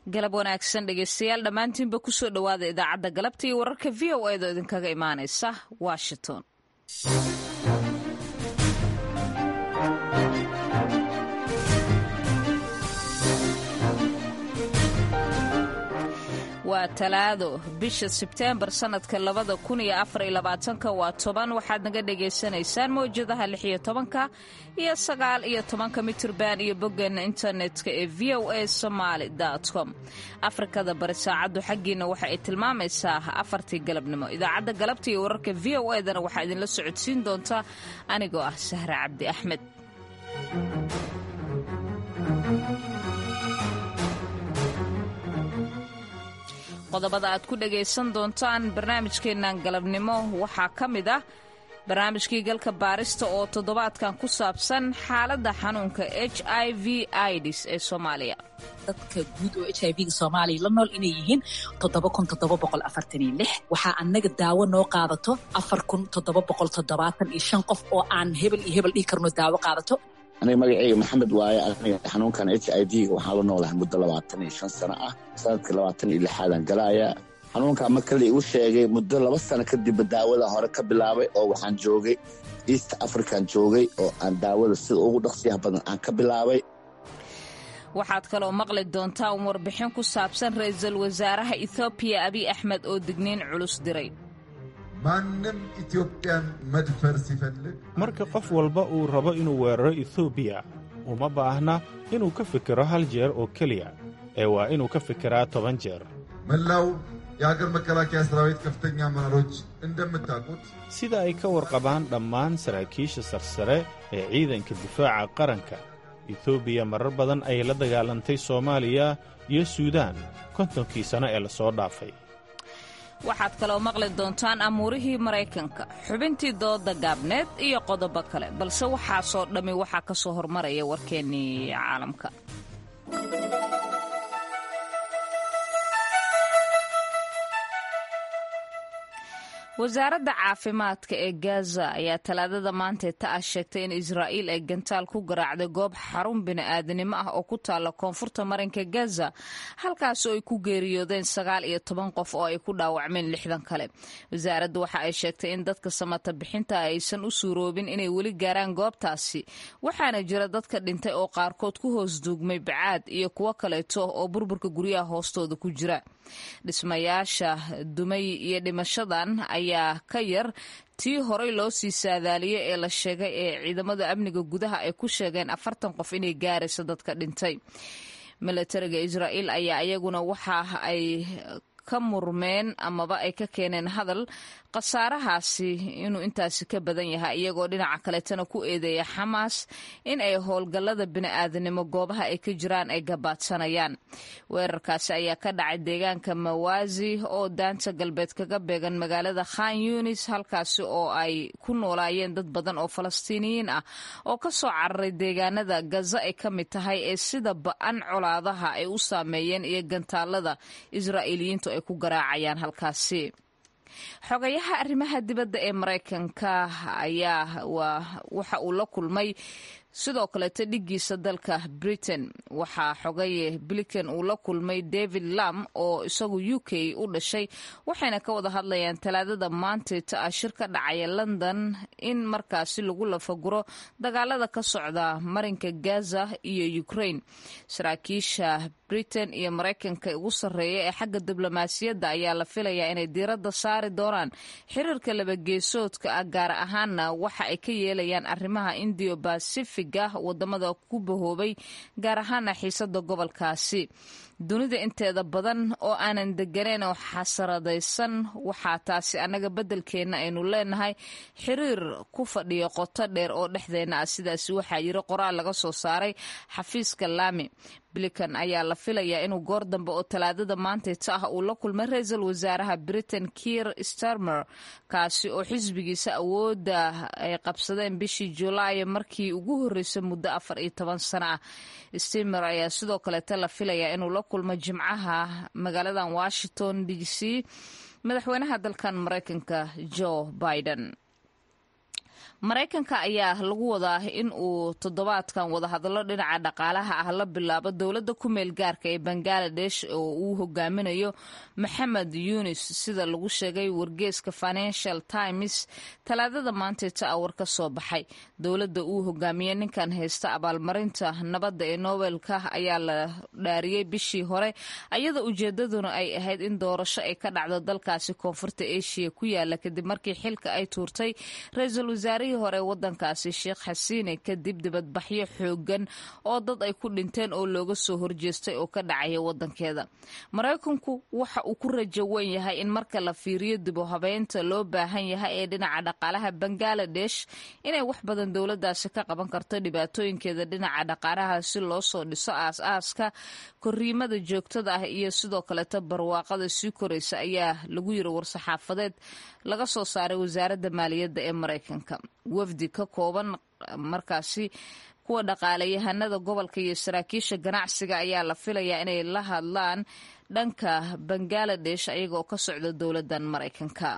galab wanaagsan dhegeystayaal dhammaantiinba kusoo dhowaada idaacadda galabta iyo wararka v o edo idinkaga imaanaysa washington waa talaado bisha sebteembar sanadka labada kun iyo afar iyo labaatanka waa toban waxaad naga dhagaysanaysaan mawjadaha lix iyo tobanka iyo sagaal iyo tobanka mitirban iyo boggeena internetka ee v o a somaali com afrikada bari saacaddu xaggiina waxa ay tilmaamaysaa afartii galabnimo idaacadda galabta iyo wararka v o edana waxaa idinla socodsiin doontaa anigoo ah sahre cabdi axmed qodobada aad ku dhagaysan doontaan barnaamijkeennan galabnimo waxaa ka mid ah barnaamijkii galka baarista oo toddobaadkan ku saabsan xaaladda xanuunka h i v ids ee soomaaliya dadka guud oo h i v-ga soomaaliya la nool inay yihiin toddoba kun toddoba boqol afartan iyo lix waxaa annaga daawo noo qaadato afar kun toddoba boqol toddobaatan iyo shan qof oo aan hebel iyo hebel dhihi karno daawo qaadato aniga magaceyga maxamed waaye aniga xanuunkan h i v-ga waxaan la noolahay muddo labaatan iyo shan sano ah sanadka labaatan iyo lixaadaan galaaya xanuunka marka la igu sheegay muddo laba sano kadibba daawada hore ka bilaabay oo waxaan joogay east african joogay oo aan daawada sida ugu dhaqsiyaha badan aan ka bilaabay waxaad kaloo maqli doontaa un warbixin ku saabsan ra-iisul wasaaraha ethoobiya abiy axmed oo digniin culus diray ማንም ኢትዮጵያን መድፈር ሲፈልግ marka qof walba uu rabo inuu weeraro ethoobiya uma baahna inuu ka fikiro hal jeer oo keliya ee waa inuu ka fikiraa toban jeer መላው የሀገር መከላከያ ሰራዊት ከፍተኛ አመራሮች እንደምታውቁት sida ay ka warqabaan dhammaan saraakiisha sarsare ee ciidanka difaaca qaranka etoobiya marar badan ayay la dagaalantay soomaaliya iyo suudaan kontonkii sano ee lasoo dhaafay waxaad kaloo maqli doontaan amuurihii maraykanka xubintii dooda gaabneed iyo qodobo kale balse waxaasoo dhammi waxaa ka soo hormaraya warkeennii caalamka wasaaradda caafimaadka ee gaza ayaa talaadada maanteeta ah sheegtay in israa'iil ay gantaal ku garaacday goob xarun bini'aadanimo ah oo ku taalla koonfurta marinka gaza halkaasoo ay ku geeriyoodeen sagaal iyo toban qof oo ay ku dhaawacmeen lixdan kale wasaaraddu waxa ay sheegtay in dadka samata bixinta aysan u suuroobin inay weli gaaraan goobtaasi waxaana jira dadka dhintay oo qaarkood ku hoos duugmay bacaad iyo kuwo kaleeto oo burburka guryaha hoostooda ku jira dhismayaasha dumay iyo dhimashadan ayaa ka yar tii horey loo sii saadaaliyey ee la sheegay ee ciidamada amniga gudaha ay ku sheegeen afartan qof inay gaarayso dadka dhintay milatariga israa'iil ayaa iyaguna waxa ay ka murmeen amaba ay ka keeneen hadal khasaarahaasi inuu intaasi ka badan yahay iyagoo dhinaca kaleetana ku eedeeya xamaas in ay howlgallada bini'aadanimo goobaha ay ka jiraan ay gabaadsanayaan weerarkaasi ayaa ka dhacay deegaanka mawaazi oo daanta galbeed kaga beegan magaalada khan yunis halkaasi oo ay ku noolaayeen dad badan oo falastiiniyiin ah oo ka soo cararay deegaanada gaza ay ka mid tahay ee sida ba-an colaadaha ay u saameeyeen iyo gantaalada israa'iiliyiintu ay ku garaacayaan halkaasi xogayaha arrimaha dibadda ee maraykanka ayaa waxa uu la kulmay sidoo kaleeto dhiggiisa dalka britain waxaa xogaye blinken uu la kulmay david lam oo isagu u k u dhashay waxayna ka wada hadlayaan talaadada maanteeta ah shir ka dhacaya london in markaasi lagu lafaguro dagaalada ka socda marinka gaza iyo ukraine saraakiisha britain iyo maraykanka ugu sarreeya ee xagga diblomaasiyadda ayaa la filayaa inay diiradda saari doonaan xiriirka labageesoodka ah gaar ahaanna waxa ay ka yeelayaan arrimaha indiyo basifiga wadamada ku bahoobay gaar ahaana xiisada gobolkaasi dunida inteeda badan oo aanan deganeyn oo xasaradaysan waxaa taasi annaga beddelkeenna aynu leenahay xiriir ku fadhiya qoto dheer oo dhexdeenna ah sidaasi waxaa yiri qoraal laga soo saaray xafiiska laami blinken ayaa la filayaa inuu goor dambe oo talaadada maanteeta ah uu la kulmay ra-iisul wasaaraha britain kier starmer kaasi oo xisbigiisa awoodda ay qabsadeen bishii julaay markii ugu horreysay muddo afar iyo toban sano ah stemer ayaa sidoo kaleeta la filayaa inuu la kulmo jimcaha magaaladan washington d c madaxweynaha dalkan maraykanka joe biden maraykanka ayaa lagu wadaa in uu toddobaadkan wadahadallo dhinaca dhaqaalaha ah la bilaabo dowladda ku meel gaarka ee bangaladesh oo uu hogaaminayo maxamed yunis sida lagu sheegay wargeeska financial times talaadada maanteeta awar ka soo baxay dowladda uu hogaamiye ninkan haysta abaalmarinta nabadda ee nobelka ayaa la dhaariyey bishii hore ayada ujeedaduna ay ahayd in doorasho ay ka dhacdo dalkaasi koonfurta eshiya ku yaala kadib markii xilka ay tuurtay ra-iisul wasaarihii hore wadankaasi sheekh xasiine kadib dibadbaxyo xoogan oo dad ay ku dhinteen oo looga soo horjeestay oo ka dhacaya wadankeeda maraykanku waxa uu ku rajo weyn yahay in marka la fiiriyo dib u habeynta loo baahan yahay ee dhinaca dhaqaalaha bangaladesh inay wax badan dowladaasi ka qaban karto dhibaatooyinkeeda dhinaca dhaqaalaha si loo soo dhiso aas-aaska koriimada joogtada ah iyo sidoo kaleeta barwaaqada sii koraysa ayaa lagu yiri war-saxaafadeed laga soo saaray wasaaradda maaliyadda ee maraykanka wafdi ka kooban markaasi kuwa dhaqaalayahanada gobolka iyo saraakiisha ganacsiga ayaa la filayaa inay la hadlaan dhanka bangaladesh ayaga oo ka socda dowladan maraykanka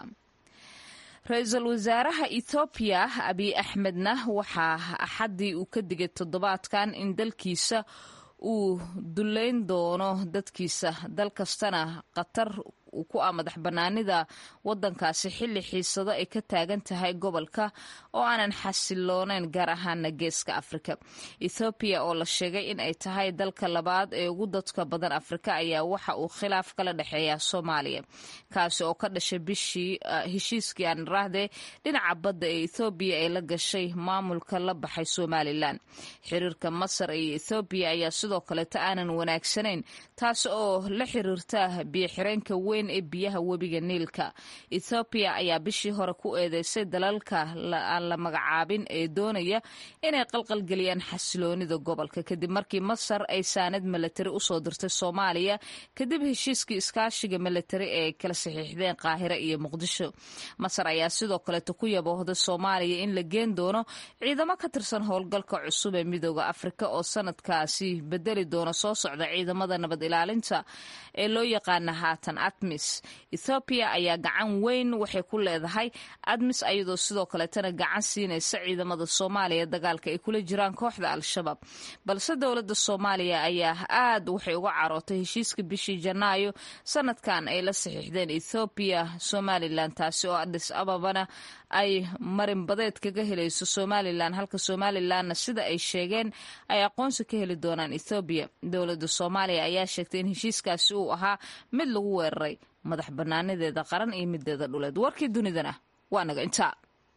ra-iisul wasaaraha ethoobiya abiy axmedna waxaa axaddii uu ka digay toddobaadkan in dalkiisa uu duleyn doono dadkiisa dal kastana qatar ku ah madax banaanida wadankaasi xilli xiisado ay ka taagan tahay gobolka oo aanan xasilooneyn gaar ahaana geeska afrika ethoobiya oo la sheegay in ay tahay dalka labaad ee ugu dadka badan afrika ayaa waxa uu khilaaf kala dhexeeya soomaaliya kaasi oo ka dhashay bishii heshiiskii aan raahde dhinaca badda ee ethoobiya ay la gashay maamulka la baxay somalilan xiriirka masar iyo ethoobiya ayaa sidoo kaleeta aanan wanaagsanayn taas oo la xiriirta biyoxireenka weyn ee biyaha webiga niilka ethoobiya ayaa bishii hore ku eedeysay dalalka aan la magacaabin ee doonaya inay qalqalgeliyaan xasiloonida gobolka kadib markii masar ay saanad milatari usoo dirtay soomaaliya kadib heshiiskii iskaashiga milatari ee kala saxiixdeen qaahire iyo muqdisho masar ayaa sidoo kaleeta ku yaboohday soomaaliya in la geen doono ciidamo ka tirsan howlgalka cusub ee midooda afrika oo sanadkaasi bedeli doona soo socda ciidamada nabad ilaalinta ee loo yaqaana haatan admis ethoobiya ayaa gacan weyn waxay ku leedahay admis ayadoo sidoo kaleetana gacan siinaysa ciidamada soomaaliya dagaalka ay kula jiraan kooxda al-shabaab balse dowladda soomaaliya ayaa aad waxay uga carootay heshiiska bishii janaayo sanadkan ay la saxiixdeen ethoobiya somalilan taasi oo adis ababana ay marinbadeed kaga helayso somalilan halka somalilanna sida ay sheegeen ay aqoonsi ka heli doonaan ethoobiya dowladda soomaaliya ayaa sheegtay in heshiiskaasi uu ahaa mid lagu weeraray madax banaanadeeda qaran iyo mideeda dhuleed warkii dunidana waa naga intaa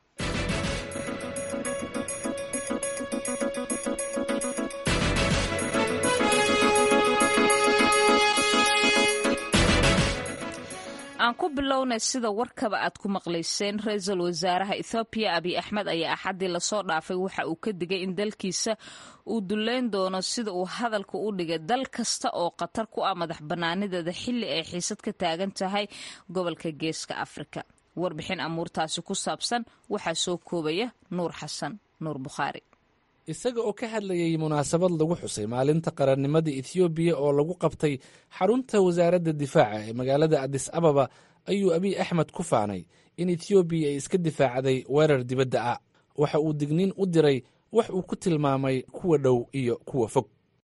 aan ku bilownay sida warkaba aad ku maqlayseen ra-iisul wasaaraha ethoobiya abiy axmed ayaa axaddii lasoo dhaafay waxa uu ka digay in dalkiisa uu duleyn doono sida uu hadalka u dhigay dal kasta oo khatar ku ah madax banaanideeda xilli ay xiisad ka taagan tahay gobolka geeska afrika warbixin amuurtaasi ku saabsan waxaa soo koobaya nuur xasan nuur bukhaari isaga oo ka hadlayay munaasabad lagu xusay maalinta qarannimada ethoobiya oo lagu qabtay xarunta wasaaradda difaaca ee magaalada adis ababa ayuu abiy axmed ku faanay in ethoobiya ay iska difaacday weerar dibadda ah waxa uu digniin u diray wax uu ku tilmaamay kuwa dhow iyo kuwa fog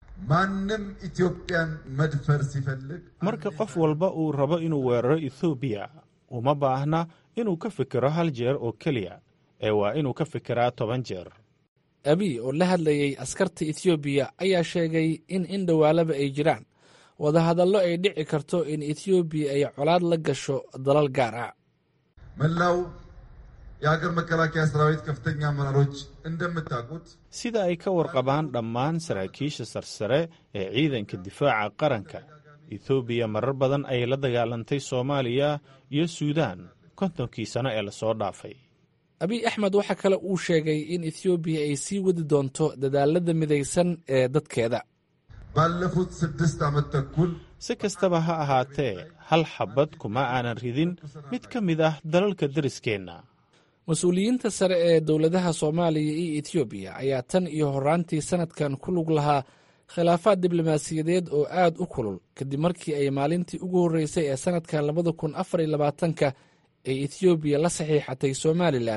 ማንም ኢትዮጵያን መድፈር ሲፈልግ marka qof walba uu rabo inuu weeraro ethoobiya uma baahna inuu ka fikiro hal jeer oo keliya ee waa inuu ka fikiraa toban jeer abiy oo la hadlayay askarta ethoobiya ayaa sheegay in in dhowaalaba ay jiraan wadahadallo ay dhici karto in ethoobiya ay colaad la gasho dalal gaar ah መላው የሀገር መከላከያ ሰራዊት ከፍተኛ አመራሮች እንደምታውቁት sida ay ka warqabaan dhammaan saraakiisha sarsare ee ciidanka difaaca qaranka ethoobiya marar badan ayay la dagaalantay soomaaliya iyo suudaan kontonkii sano ee lasoo dhaafay abiy axmed waxa kale uu sheegay in ethoobiya ay sii wadi doonto dadaalada midaysan ee dadkeeda ባለፉት ስድስት ዓመት ተኩል si kastaba ha ahaatee hal xabad kuma aanan ridin mid ka mid ah dalalka deriskeenna mas-uuliyiinta sare ee dowladaha soomaaliya iyo etoobiya ayaa tan iyo horaantii sannadkan ku lug lahaa khilaafaad diblomaasiyadeed oo aad u kulul kadib markii ay maalintii ugu horreysay ee sannadkan labada kun afar iyo labaatanka ay etoobiya la saxiixatay somalilan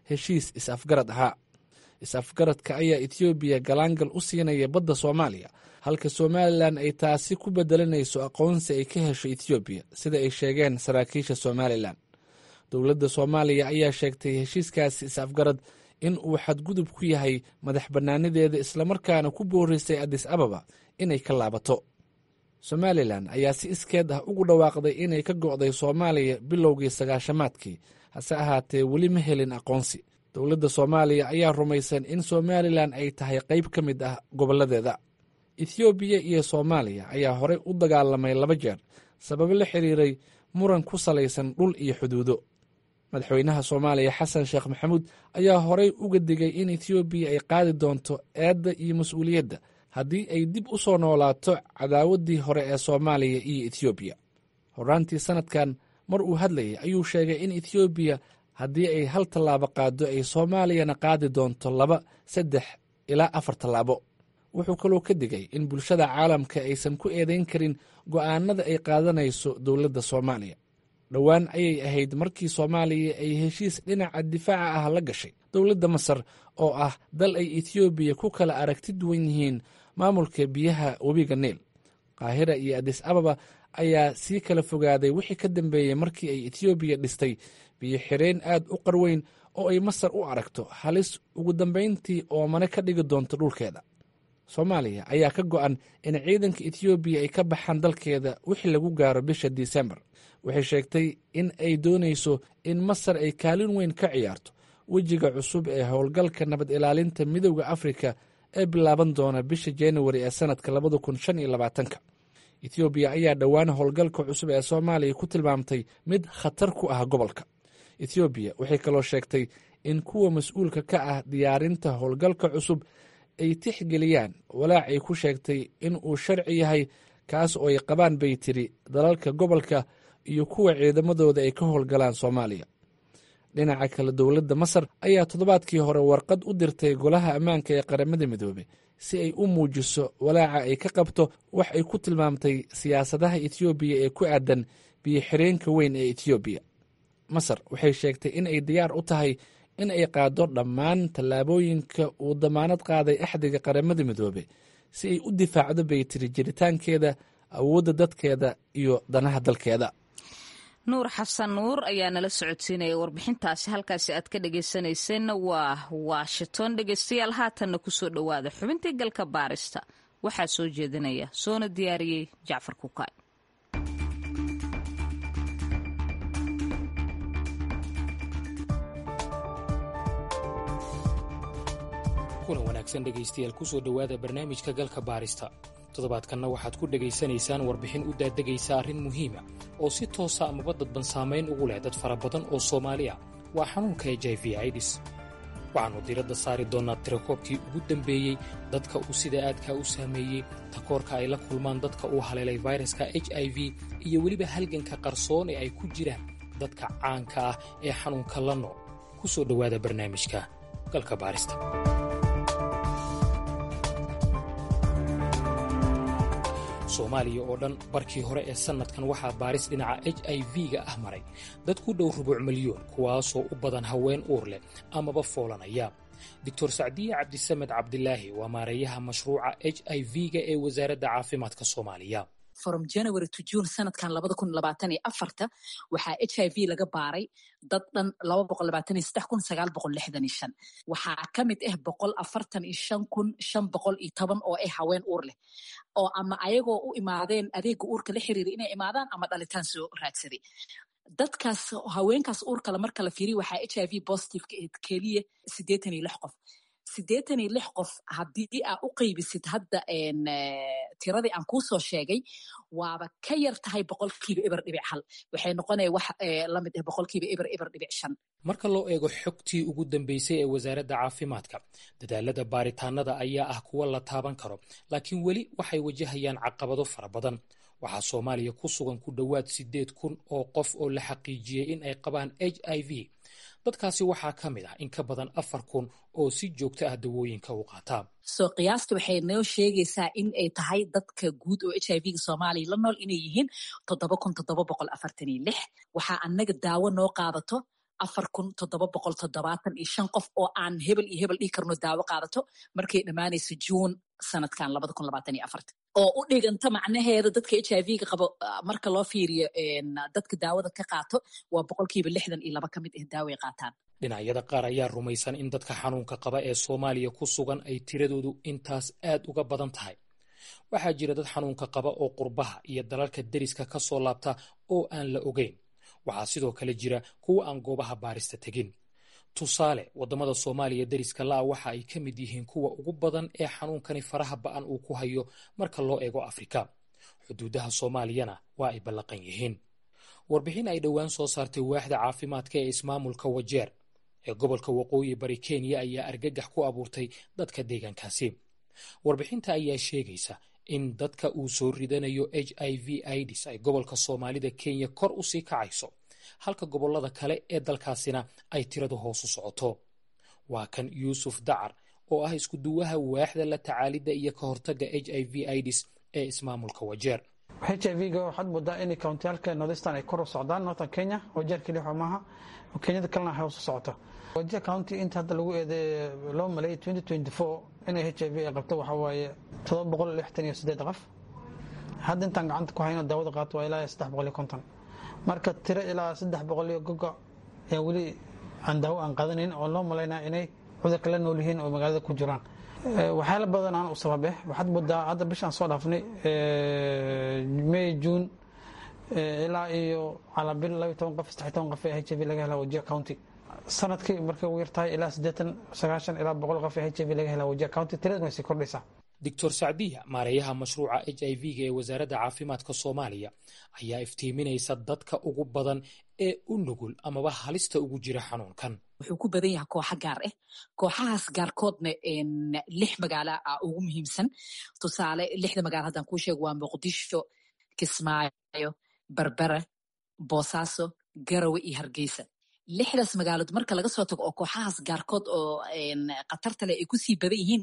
heshiis is-afgarad ahaa is-afgaradka ayaa etoobiya galaangal u siinaya badda soomaaliya halka somalilan ay taasi ku bedelanayso aqoonsi ay ka hesho etoobiya sida ay sheegeen saraakiisha somalilan dowladda soomaaliya ayaa sheegtay heshiiskaasi is-afgarad in uu xadgudub ku yahay madax bannaanideeda islamarkaana ku boorisay adis ababa inay ka laabato somalilan ayaa si iskeed ah ugu dhawaaqday inay ka go'day soomaaliya bilowgii sagaashamaadkii hase ahaatee weli ma helin aqoonsi dowladda soomaaliya ayaa rumaysan in somalilan ay tahay qayb ka mid ah gobolladeeda ethoobiya iyo soomaaliya ayaa horey u dagaalamay laba jeer sababo la xiriiray muran ku salaysan dhul iyo xuduudo madaxweynaha soomaaliya xasan sheekh maxamuud ayaa horey uga digay in ethoobiya ay qaadi doonto eedda iyo mas-uuliyadda haddii ay dib u soo noolaato cadaawaddii hore ee soomaaliya iyo ethoobiya horaantii sannadkan mar uu hadlayay ayuu sheegay in ethoobiya haddii ay hal tallaabo qaaddo ay soomaaliyana qaadi doonto laba saddex ilaa afar tallaabo wuxuu kaloo ka digay in bulshada caalamka aysan ku eedayn karin go'aanada ay qaadanayso dowladda soomaaliya dhowaan ayay ahayd markii soomaaliya ay heshiis dhinaca difaaca ah la gashay dowladda masar oo ah dal ay etoobiya ku kala aragti duwan yihiin maamulka biyaha webiga niil qaahira iyo adis ababa ayaa sii kala fogaaday wixii ka dambeeyey markii ay etoobiya dhistay biyo xireen aad u qarweyn oo ay masar u aragto halis ugu dambayntii oomane ka dhigi doonto dhulkeeda soomaaliya ayaa ka go'an in ciidanka etoobiya ay ka baxaan dalkeeda wixii lagu gaaro bisha disembar waxay sheegtay in ay doonayso in masar ay kaalin weyn ka ciyaarto wejiga cusub ee howlgalka nabad ilaalinta midowda afrika ee bilaaban doona bisha januari ee sannadka labada kun shan iyo labaatanka etoobiya ayaa dhowaan howlgalka cusub ee soomaaliya ku tilmaamtay mid khatar ku ah gobolka etoobiya waxay kaloo sheegtay in kuwa mas-uulka ka ah diyaarinta howlgalka cusub ay tixgeliyaan walaac ay ku sheegtay in uu sharci yahay kaas oo ay qabaan bay tiri dalalka gobolka iyo kuwa ciidamadooda ay ka howlgalaan soomaaliya dhinaca kale dowladda masar ayaa toddobaadkii hore warqad u dirtay golaha ammaanka ee qaramada midoobe si ay u muujiso walaaca ay ka qabto wax ay ku tilmaamtay siyaasadaha etoobiya ee ku aadan biyo xireenka weyn ee etoobiya masar waxay sheegtay in ay diyaar u tahay in ay qaaddo dhammaan tallaabooyinka uu damaanad qaaday axdiga qaramada midoobe si ay u difaacdo bay tiri jiritaankeeda awoodda dadkeeda iyo danaha dalkeeda nuur xasan nuur ayaa nala socodsiinaya warbixintaasi halkaasi aad ka dhegaysanayseena waa washington dhegaystayaal haatanna kusoo dhowaada xubintii galka baarista waxaa soo jeedinaya soona diyaariyey jacfar kukaay kuna wanaagsan dhegaystayaal kusoo dhowaada barnaamijka galka baarista toddobaadkanna waxaad ku dhegaysanaysaan warbixin u daadegaysa arrin muhiima oo si toosa amaba dadban saamayn ugu leh dad fara badan oo soomaali ah waa xanuunka h i v aidis waxaannu diiradda saari doonnaa tirakoobkii ugu dambeeyey dadka uu sida aadkaa u saameeyey takoorka ay la kulmaan dadka uu haleelay fayraska h i v iyo weliba halganka qarsoon ee ay ku jiraan dadka caanka ah ee xanuunka la nool ku soo dhowaada barnaamijka galka baarista soomaaliya oo dhan barkii hore ee sannadkan waxaa baaris dhinaca h i v-ga ah maray dad ku dhow rubuuc milyoon kuwaasoo u badan haween uur leh amaba foolanaya doctor sacdiye cabdisamed cabdilaahi waa maareeyaha mashruuca h i v-ga ee wasaaradda caafimaadka soomaaliya from january to june sanadkan labada kun labaatan iyo afarta waxaa h i v laga baaray dad dhan laba boqol labaatan iyo saddex kun sagaal boqol lixdan iyo shan waxaa ka mid ah boqol afartan iyo shan kun shan boqol iyo toban oo ah haween uur leh oo ama ayagoo u imaadeen adeega uurka la xiriira inay imaadaan ama dhalitaan soo raadsaday dadkaas haweenkaas uurkale marka la fiiriya waxaa h i v positiveka ahayd keliya siddeetan iyo lix qof siddeetan iyo lix qof haddii aa u qaybisid hadda tiradii aan kuu soo sheegay waaba ka yar tahay boqolkiiba eber dhibic hal waxay noqonaya wax lamid ah boqolkiiba eber eber dhibic shan marka loo eego xogtii ugu dambeysay ee wasaaradda caafimaadka dadaalada baaritaanada ayaa ah kuwa la taaban karo laakiin weli waxay wajahayaan caqabado fara badan waxaa soomaaliya ku sugan ku dhowaad siddeed kun oo qof oo la xaqiijiyey in ay qabaan h i v dadkaasi waxaa ka mid ah in ka badan afar kun oo si joogto ah dawooyinka u qaataa soo qiyaasta waxay noo sheegaysaa in ay tahay dadka guud oo h i v-ga soomaaliya la nool inay yihiin toddoba kun toddoba boqol afartan iyo lix waxaa annaga daawo noo qaadato afar kun toddoba boqol toddobaatan iyo shan qof oo aan hebel iyo hebel dhihi karno daawo qaadato markay dhammaanayso juun sanadkan labada kun labaatan iyo afarta oo u dhiganta macnaheeda dadka h i v-ga qabo marka loo fiiriyo dadka daawada ka qaato waa boqolkiiba lixdan iyo laba ka mid ah daawo ay qaataan dhinacyada qaar ayaa rumaysan in dadka xanuunka qaba ee soomaaliya ku sugan ay tiradoodu intaas aad uga badan tahay waxaa jira dad xanuunka qaba oo qurbaha iyo dalalka deriska ka soo laabta oo aan la ogeyn waxaa sidoo kale jira kuwa aan goobaha baarista tegin tusaale waddamada soomaaliya deriska la'a waxa ay ka mid yihiin kuwa ugu badan ee xanuunkani faraha ba'an uu ku hayo marka loo eego afrika xuduudaha soomaaliyana waa ay ballaqan yihiin warbixin ay dhowaan soo saartay waaxda caafimaadka ee ismaamulka wajeer ee gobolka waqooyi bari kenya ayaa argagax ku abuurtay dadka deegaankaasi warbixinta ayaa sheegaysa in dadka uu soo ridanayo h i v ids ay gobolka soomaalida kenya kor u sii kacayso halka gobollada kale ee dalkaasina ay tiradu hoos u socoto waa kan yuusuf dacar oo ah iskuduwaha waaxda la tacaalidda iyo ka hortagga h i v ids ee ismaamulka wajeer h i v-ga waxaad moodaa in kountiyaalka northeastern ay kor u socdaan northern kenya wajeer keliya xo maaha kenyada kalena ay hoos u socoto wajeer county inta hadda lagu eeday loo maleeyay twenty twenty four inay h i v ay qabto waxaa waaye todoba boqol lixtan iyo siddeed qof hadda intaan gacanta ku hayno daawada qaato waa ilaa saddex boqol iyo konton marka tiro ilaa saddex boqol iyo gogo ayaa weli aan daawo aan qaadanayn oo loo malaynaa inay cudurka la nool yihiin oo magaalada ku jiraan waxyaala badan aan u sababe waxaad moodaa hadda bishaan soo dhaafnay may juun ilaa iyo calaabil laba toban qof saddex toban qof ee h i v laga helaa wajiya county sanadkii markay ugu yartahay ilaa siddeetan sagaashan ilaa boqol qof ee h i v laga helaa wajiya county tiraduna way sii kordhaysaa doctor sacdiya maareeyaha mashruuca h i v-ga ee wasaaradda caafimaadka soomaaliya ayaa iftiiminaysa dadka ugu badan ee u nugul amaba halista ugu jira xanuunkan wuxuu ku badan yahay kooxa gaar ah kooxahaas gaarkoodna lix magaalo ah ugu muhiimsan tusaale lixda magaalo haddaan kuu sheego waa muqdisho kismaayo berbera boosaaso garawe iyo hargeysa lixdaas magaalood marka laga soo tago oo kooxahaas gaarkood oo khatarta leh ay kusii badan yihiin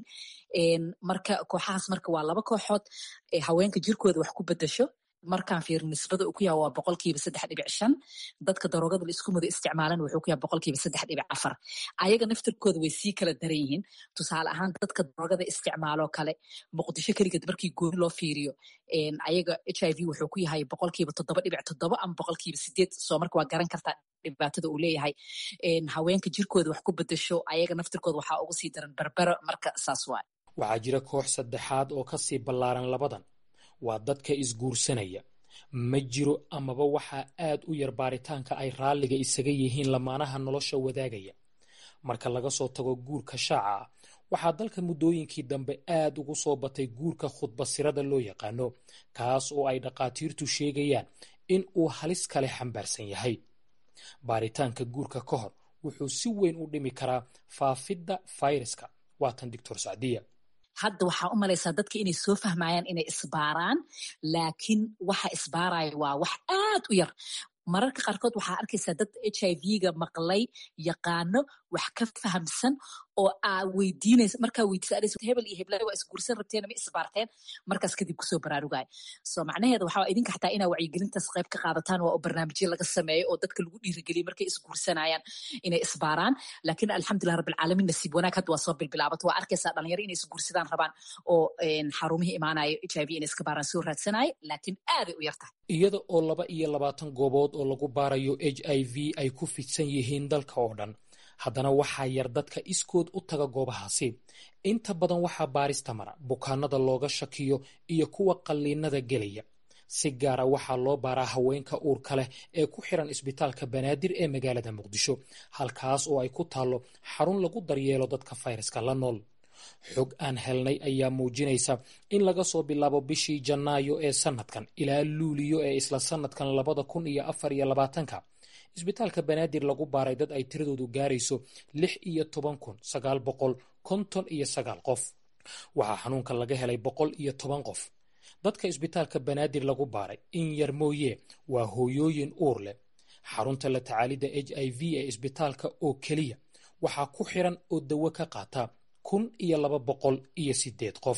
marka kooxahaas marka waa laba kooxood haweenka jirkooda wax ku bedasho markaan fiirin nisbada uu ku yaha waa boqolkiiba saddex dhibic shan dadka daroogada la isku mudo isticmaalan wuxuu ku yaha boqolkiiba saddex dhibic afar ayaga naftirkooda way sii kala daran yihiin tusaale ahaan dadka daroogada isticmaaloo kale muqdisho keligeed markii gooni loo fiiriyo ayaga h i v wuxuu ku yahay boqolkiiba toddoba dhibic toddoba ama boqolkiiba sideed soo marka waa garan kartaa dhibaatada uu leeyahay haweenka jirkooda wax ku bedasho ayaga naftirkooda waxaa ugu sii daran berbera marka saas waay waxaa jira koox saddexaad oo ka sii ballaaran labadan waa dadka isguursanaya ma jiro amaba waxaa aad u yar baaritaanka ay raalliga isaga yihiin lamaanaha nolosha wadaagaya marka laga soo tago guurka shaaca ah waxaa dalka muddooyinkii dambe aad ugu soo batay guurka khudbasirada loo yaqaano kaas oo ay dhakhaatiirtu sheegayaan in uu halis kale xambaarsan yahay baaritaanka guurka ka hor wuxuu si weyn u dhimi karaa faafidda fayraska waatan doctor sacdiya hadda waxaa u malaysaa dadka inay soo fahmayaan inay isbaaraan laakiin waxa isbaaraya waa wax aad u yar mararka qaarkood waxaa arkaysaa dad h i v-ga maqlay yaqaano wax ka fahamsan oo aa weydiinaysa markaa weydiisa hebel iyo hebla waa isguursan rabteen ma isbaarteen markaas kadib kusoo baraarugaya so macnaheeda waxaa idinka xataa inaa wacyigelintaas qayb ka qaadataan waa oo barnaamijyo laga sameeyo oo dadka lagu dhiirigeliya markay isguursanayaan inay isbaaraan laakiin alxamdulilah rabbilcaalamiin nasiib wanaag hadda waa soo bilbilaabato waa arkaysaa dhalinyaro inay isguursadaan rabaan oo xarumihii imaanayo h i v inay iska baaraan soo raadsanaayo laakiin aaday u yartahay iyada oo laba iyo labaatan goobood oo lagu baarayo h i v ay ku fidsan yihiin dalka oo dhan haddana waxaa yar dadka iskood u taga goobahaasi inta badan waxaa baarista mara bukaanada looga shakiyo iyo kuwa qalliinada gelaya si gaara waxaa loo baaraa haweenka uurka leh ee ku xiran isbitaalka banaadir ee magaalada muqdisho halkaas oo ay ku taallo xarun lagu daryeelo dadka fayraska la nool xog aan helnay ayaa muujinaysa in laga soo bilaabo bishii janaayo ee sanadkan ilaa luuliyo ee isla sanadkan labada kun iyo afar iyo labaatanka isbitaalka banaadir lagu baaray dad ay tiradoodu gaarayso lix iyo toban kun sagaal boqol konton iyo sagaal qof waxaa xanuunka laga helay boqol iyo toban qof dadka isbitaalka banaadir lagu baaray in yar mooye waa hooyooyin uur leh xarunta la tacaalidda h i v ee isbitaalka oo keliya waxaa ku xiran oo dawo ka qaata kun iyo laba boqol iyo sideed qof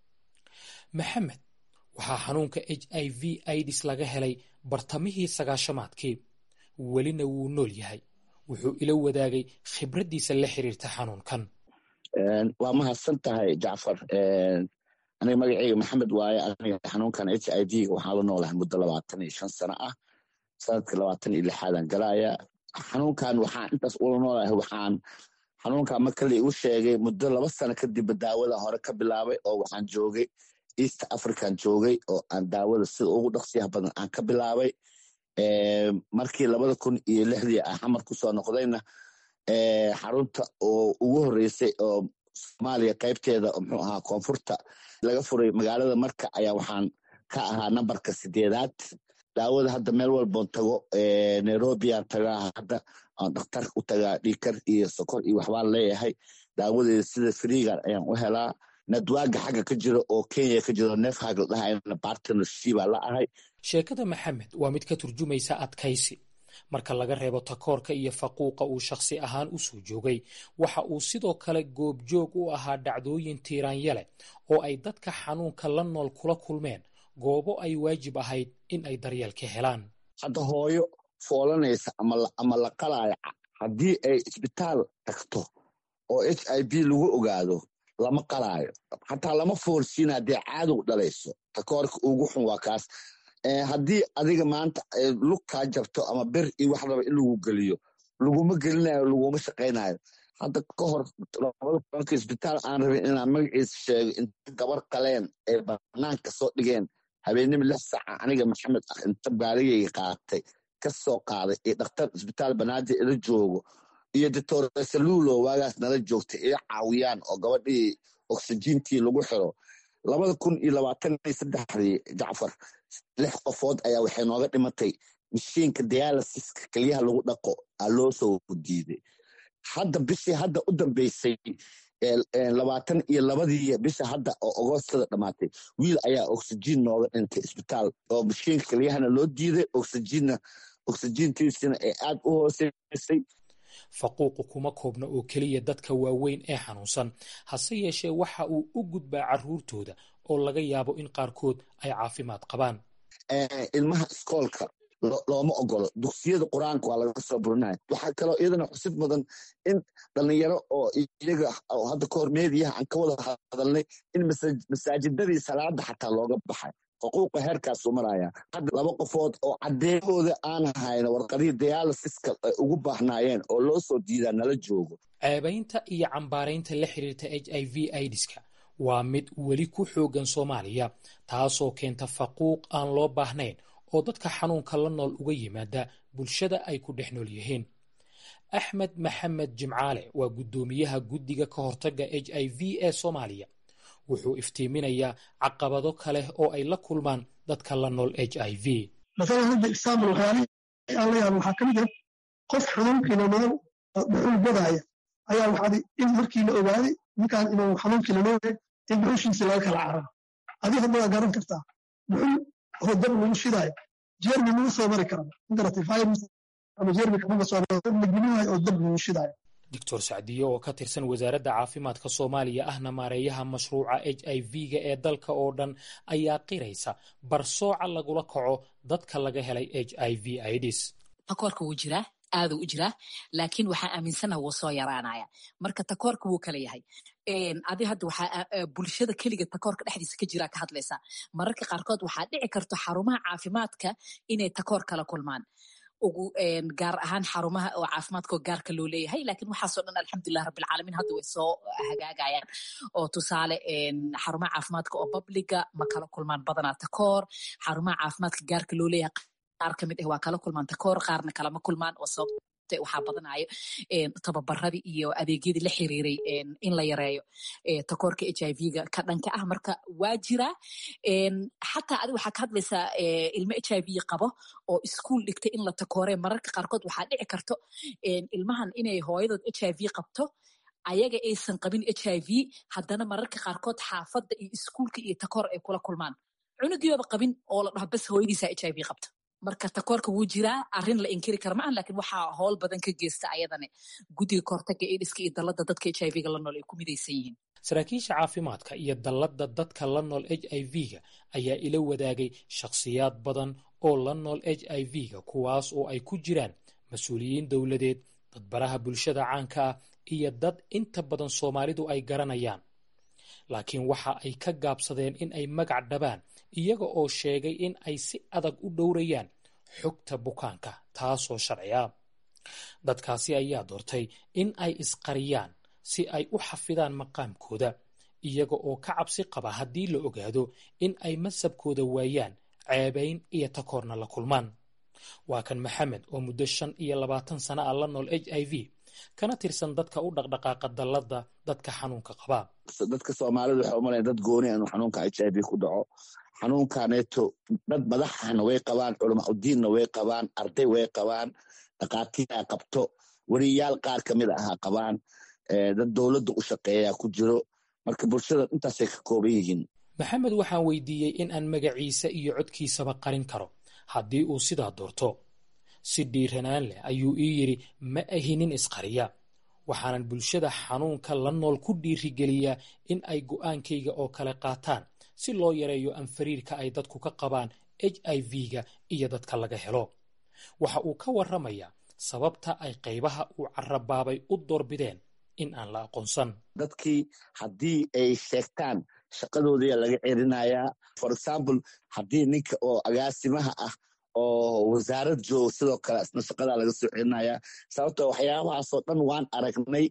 maxamed waxaa xanuunka h i v idis laga helay bartamihii sagaashamaadkii welina wuu nool yahay wuxuu ila wadaagay khibraddiisa la xiriirta xanuunkan waa mahadsan tahay jacfar aniga magaceyga maxamed waaye aniga xanuunkan h i d waxaan la noolahay muddo labaatan iyo shan sano ah sanadka labaatan iyo lixaadan galaya xanuunkan waxaan intaas ula noolahay waxaan xanuunkan marka la igu sheegay muddo laba sano kadibba daawada hore ka bilaabay oo waxaan joogay east african joogay oo aan daawada sida ugu dhaqsiyaha badan aan ka bilaabay markii labada kun iyo lixdii aan xamar kusoo noqdayna xarunta oo ugu horeysay oo soomaaliya qaybteeda muxuu ahaa koonfurta laga furay magaalada marka ayaa waxaan ka ahaa nambarka sideedaad daawada hadda meel walboon tago nairobiaan tagaa hadda aan dhakhtar u tagaa dhiikar iyo sokor iyo waxbaan leeyahay daawadeeda sida friigan ayaan u helaa nadwaaga xagga ka jira oo kenya ka jiro neefhag la dhahayna bartnershibaa la ahay sheekada maxamed waa mid ka turjumaysa adkaysi marka laga reebo takoorka iyo faquuqa uu shakhsi ahaan u soo joogay waxa uu sidoo kale goobjoog u ahaa dhacdooyin tiiraanyale oo ay dadka xanuunka la nool kula kulmeen goobo ay waajib ahayd in ay daryeel ka helaan hadda hooyo foolanaysa ama la qalaayo haddii ay isbitaal tagto oo h i b lagu ogaado lama qalaayo xataa lama foolsiina haddee caadog dhalayso takoorka ugu xun waa kaas haddii adiga maanta lug kaa jabto ama ber iyo wax raba in lagu geliyo laguma gelinayo laguma shaqaynayo hadda ka hor labada isbitaal aan rabin inaan magaciisa sheego inta gabar qaleen ay banaanka soo dhigeen habeenimo lix saaca aniga maxamed ah inta baaligayga qaatay ka soo qaaday iyo dhakhtar isbitaal banaadir ila joogo iyo doctorsaluulo waagaas nala joogtay ila caawiyaan oo gabadhii oksijiintii lagu xiro labada kun iyo labaatan iyo saddexdii jacfar lix qofood ayaa waxay nooga dhimatay mashiinka dialysiska keliyaha lagu dhaqo aa loo soo diiday hadda bishii hadda u dambeysay labaatan iyo labadii bisha hadda oo agoostada dhammaatay wiil ayaa oksijiin nooga dhintay isbitaal oo mashiinka kelyahana loo diiday oksijiinna oksijiintiisina ay aad u hooseysay faquuqu kuma koobna oo keliya dadka waaweyn ee xanuunsan hase yeeshee waxa uu u gudbaa carruurtooda oo laga yaabo in qaarkood ay caafimaad qabaan ilmaha iskoolka looma ogolo dugsiyada qur-aanka waa laga soo burinaya waxaa kaloo iyadana xusid mudan in dhalinyaro oo iyaga hadda kahor meediyaha aan ka wada hadalnay in masaajidadii salaada xataa looga baxay xuquuqa heerkaasuu maraya hadda laba qofood oo caddeemooda aan hayno warqadihii dialysiska ay ugu baahnaayeen oo loo soo diidaa nala joogo ceebaynta iyo cambaaraynta la xiriirta h i v idiska waa mid weli ku xoogan soomaaliya taasoo keenta faquuq aan loo baahnayn oo dadka xanuunka la nool uga yimaada bulshada ay ku dhex nool yihiin axmed maxamed jimcaale waa guddoomiyaha guddiga ka hortagga h i v ee soomaaliya wuxuu iftiiminayaa caqabado kale oo ay la kulmaan dadka la nool h i v masalan hadda example waxyaalihii aan la yaabo waxaa ka mid ah qof xanuunkiina madow dhuxul gadaaya ayaa waxaad in markii la ogaaday ninkaan inuu xanuunkii la leeyahay in dhuxushiisa laga kala cararo adi hadda waa garan kartaa dhuxul oo dab lagu shidaayo jeermi lagu soo mari kara magarata virus ama jeermi kamuga soo mari la gelinayo oo dab lagu shidaayo doctor sacdiyo oo ka tirsan wasaaradda caafimaadka soomaaliya ahna maareeyaha mashruuca h i v-ga ee dalka oo dhan ayaa qiraysa barsooca lagula kaco dadka laga helay h i v ids takoorka wuu jiraa aaduu u jiraa laakiin waxaa aaminsanaha wuu soo yaraanaya marka takoorka wuu kala yahay adi hadda waxaa bulshada keliga takoorka dhexdiisa ka jiraa ka hadlaysaa mararka qaarkood waxaa dhici karto xarumaha caafimaadka inay takoor kala kulmaan ugu gaar ahaan xarumaha oo caafimaadka oo gaarka loo leeyahay lakin waxaasoo dhan alxamdulilah rabbilcaalamiin hadda way soo hagaagayaan oo tusaale xarumaha caafimaadka oo babliga ma kala kulmaan badanaa takoor xarumaha caafimaadka gaarka loo leeyahay qaar kamid ah waa kala kulmaan takoor qaarna kalama kulmaan oo sababta waxaa badanayo tababaradii iyo adeegyadii la xiriiray in la yareeyo takoorka h i v-ga ka dhanka ah marka waa jiraa xataa adi waxaa ka hadlaysaa ilmo h i v qabo oo iskuol dhigtay in la takooree mararka qaarkood waxaa dhici karto ilmahan inay hooyadood h i v qabto ayaga aysan qabin h i v haddana mararka qaarkood xaafadda iyo iskuolka iyo takoor ay kula kulmaan cunugiibaba qabin oo la dhaho bas hooyadiisa h i v qabta marka takoorka wuu jiraa arrin la inkiri kara maahan lakin waxaa howl badan ka geysta ayadane guddiga kahortaga idiska iyo dallada dadka h i v-ga la nool ay ku midaysan yihiin saraakiisha caafimaadka iyo dallada dadka la nool h i v-ga ayaa ila wadaagay shakhsiyaad badan oo la nool h i v-ga kuwaas oo ay ku jiraan mas-uuliyiin dowladeed dad baraha bulshada caanka ah iyo dad inta badan soomaalidu ay garanayaan laakiin waxa ay ka gaabsadeen in ay magac dhabaan iyaga oo sheegay in ay si adag u dhowrayaan xogta bukaanka taasoo sharci ah dadkaasi ayaa doortay in ay isqariyaan si ay u xafidaan maqaamkooda iyaga oo ka cabsi qaba haddii la ogaado in ay masabkooda waayaan ceebayn iyo takoorna la kulmaan waa kan maxamed oo muddo shan iyo labaatan sana ah la nool h i v kana tirsan dadka u dhaqdhaqaaqa dallada dadka xanuunka qaba dadka soomaalida waxay umalaya dad gooni inuu xanuunka h i v ku dhaco xanuunkaneeto dad madaxahna way qabaan culamaa udiinna way qabaan arday way qabaan dhakhaatiira qabto weriyaal qaar ka mid ahaa qabaan dad dowladda u shaqeeya ku jiro marka bulshada intaasay ka kooban yihiin maxamed waxaan weydiiyey in aan magaciisa iyo codkiisaba qarin karo haddii uu sidaa doorto si dhiiranaan leh ayuu ii yidhi ma ahi nin isqariya waxaanan bulshada xanuunka la nool ku dhiirigeliyaa in ay go'aankayga oo kale qaataan si loo yareeyo anfariirka ay dadku ka qabaan h i v-ga iyo dadka laga helo waxa uu ka warramayaa sababta ay qaybaha uu carabaabay u doorbideen in aan la aqoonsan dadkii haddii ay sheegtaan shaqadoodaya laga cerinayaa for example haddii ninka oo agaasimaha ah oo wasaarad joogo sidoo kale isna shaqadaa laga soo celinayaa sababtoo waxyaabahaasoo dhan waan aragnay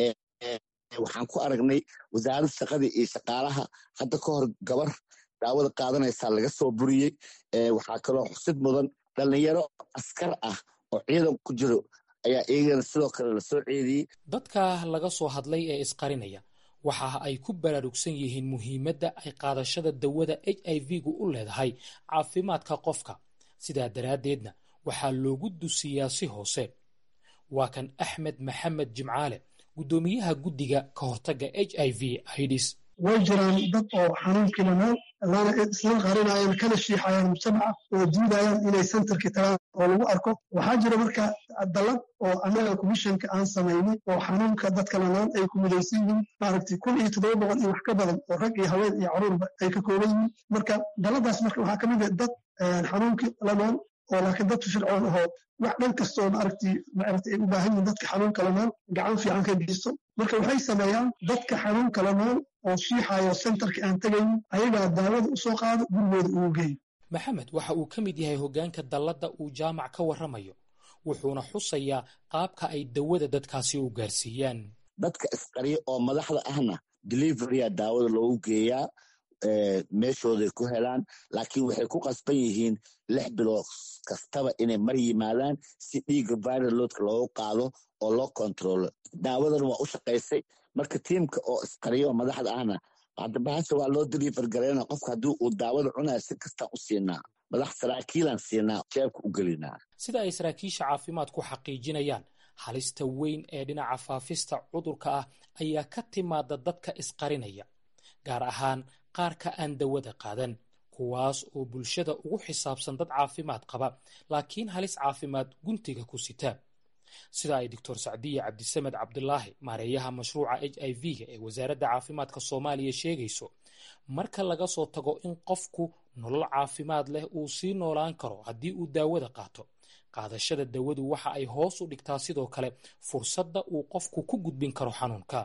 waxaan ku aragnay wasaarad shaqadii iyo shaqaalaha hadda ka hor gabar daawada qaadanaysaa laga soo buriyey waxaa kaloo xusid mudan dhallinyaro askar ah oo ciidan ku jiro ayaa iyagana sidoo kale lasoo ceediyey dadka laga soo hadlay ee isqarinaya waxa ay ku baraarugsan yihiin muhiimadda ay qaadashada dawada h i v-gu u leedahay caafimaadka qofka sidaa daraaddeedna waxaa loogu dusiyaa si hoose waa kan axmed maxamed jimcaale guddoomiyaha guddiga ka hortagga h i v ids way jiraan dad oo xanuunkii lamaan lana isla qarinayaan kana shiixayaan mujtamaca oo diidayaan inay sentarkii tagaan oo lagu arko waxaa jira marka dalad oo annaga komishanka aan samaynay oo xanuunka dadka lamaan ay ku midaysan yihiin maaragtay kun iyo toddoba boqol iyo wax ka badan oo rag iyo haween iyo caruurba ay ka kooban yihiin marka daladaas marka waxaa ka mid ah dad xanuunkii lamaan oo laakiin dad fircoon ahoo wax dhan kastoo maaragtay maaragtay ay u baahan yihiin dadka xanuunka lamaan gacan fiican ka geysto marka waxay sameeyaan dadka xanuunka lamaan oo shiixayo sentarka aan tegaynin ayagaa daawada u soo qaado gurigooda ugu geeyo maxamed waxa uu ka mid yahay hoggaanka dalladda uu jaamac ka warramayo wuxuuna xusayaa qaabka ay dawada dadkaasi u gaarsiiyaan dadka isqariya oo madaxda ahna deliverya daawada loogu geeyaa meeshooday ku helaan laakiin waxay ku qasban yihiin lix bilood kastaba inay mar yimaadaan si dhiigga viraloodka loogu qaado oo loo kontrolo daawadan waa u shaqaysay marka tiimka oo isqariyo oo madaxda ahna hadda bahasha waa loo deliver gareyna qofka haddii uu daawada cunaya si kastaan u siinaa madax saraakiilaan siinaa jeebka u gelinaa sida ay saraakiisha caafimaadku xaqiijinayaan halista weyn ee dhinaca faafista cudurka ah ayaa ka timaada dadka isqarinaya gaar ahaan qaarka aan dawada qaadan kuwaas oo bulshada ugu xisaabsan dad caafimaad qaba laakiin halis caafimaad guntiga ku sita sida ay doctor sacdiya cabdisamed cabdulaahi maareeyaha mashruuca h i v-ga ee wasaaradda caafimaadka soomaaliya sheegayso marka laga soo tago in qofku nolol caafimaad leh uu sii noolaan karo haddii uu daawada qaato qaadashada dawadu waxa ay hoos u dhigtaa sidoo kale fursadda uu qofku ku gudbin karo xanuunka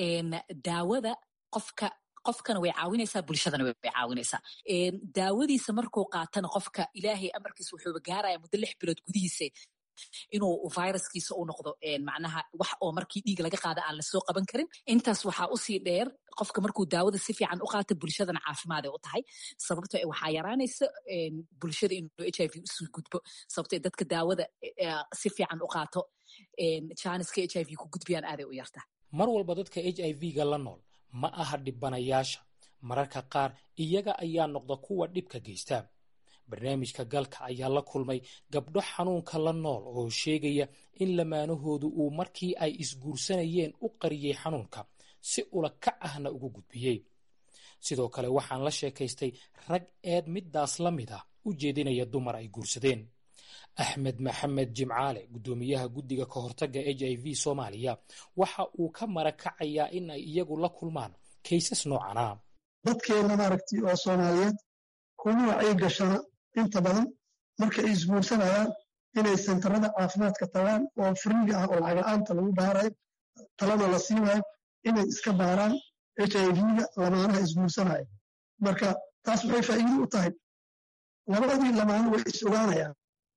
daawada qofka qofkana way caawinaysaa bulshadana way caawinaysaa daawadiisa markuu qaatana qofka ilaahay amarkiisa wuxuuba gaaraya muddo lix bilood gudihiisa inuu viruskiisa u noqdo macnaha wax oo markii dhiig laga qaada aan lasoo qaban karin intaas waxaa usii dheer qofka markuu daawada si fiican u qaata bulshadana caafimaad u tahay sababto waxaa yaraanaysa bulshada inuu h i v usii gudbo sababto dadka daawada si fiican u qaato janiska h i v ku gudbiyaan aaday u yarta mar walba dadka h i v-ga la nool ma aha dhibanayaasha mararka qaar iyaga ayaa noqda kuwa dhibka geysta barnaamijka galka ayaa la kulmay gabdho xanuunka la nool oo sheegaya in lamaanahoodu uu markii ay isguursanayeen u qariyey xanuunka si ula kac ahna ugu gudbiyey sidoo kale waxaan la sheekaystay rag eed midaas la mid ah u jeedinaya dumar ay guursadeen axmed maxamed jimcaale guddoomiyaha guddiga ka hortagga h i v soomaaliya waxa uu ka marakacayaa in ay iyagu la kulmaan kaysas noocana dadkeenna maaragtay oo soomaaliyeed kuma wacyi gashana inta badan marka ay isguursanayaan inay sentarada caafimaadka tagaan oo friiga ah oo lacag la-aanta lagu baarayo talada la siinayo inay iska baaraan h i v-ga lamaanaha isguursanaya marka taas waxay faa'iido u tahay labadii lamaano way is ogaanayaan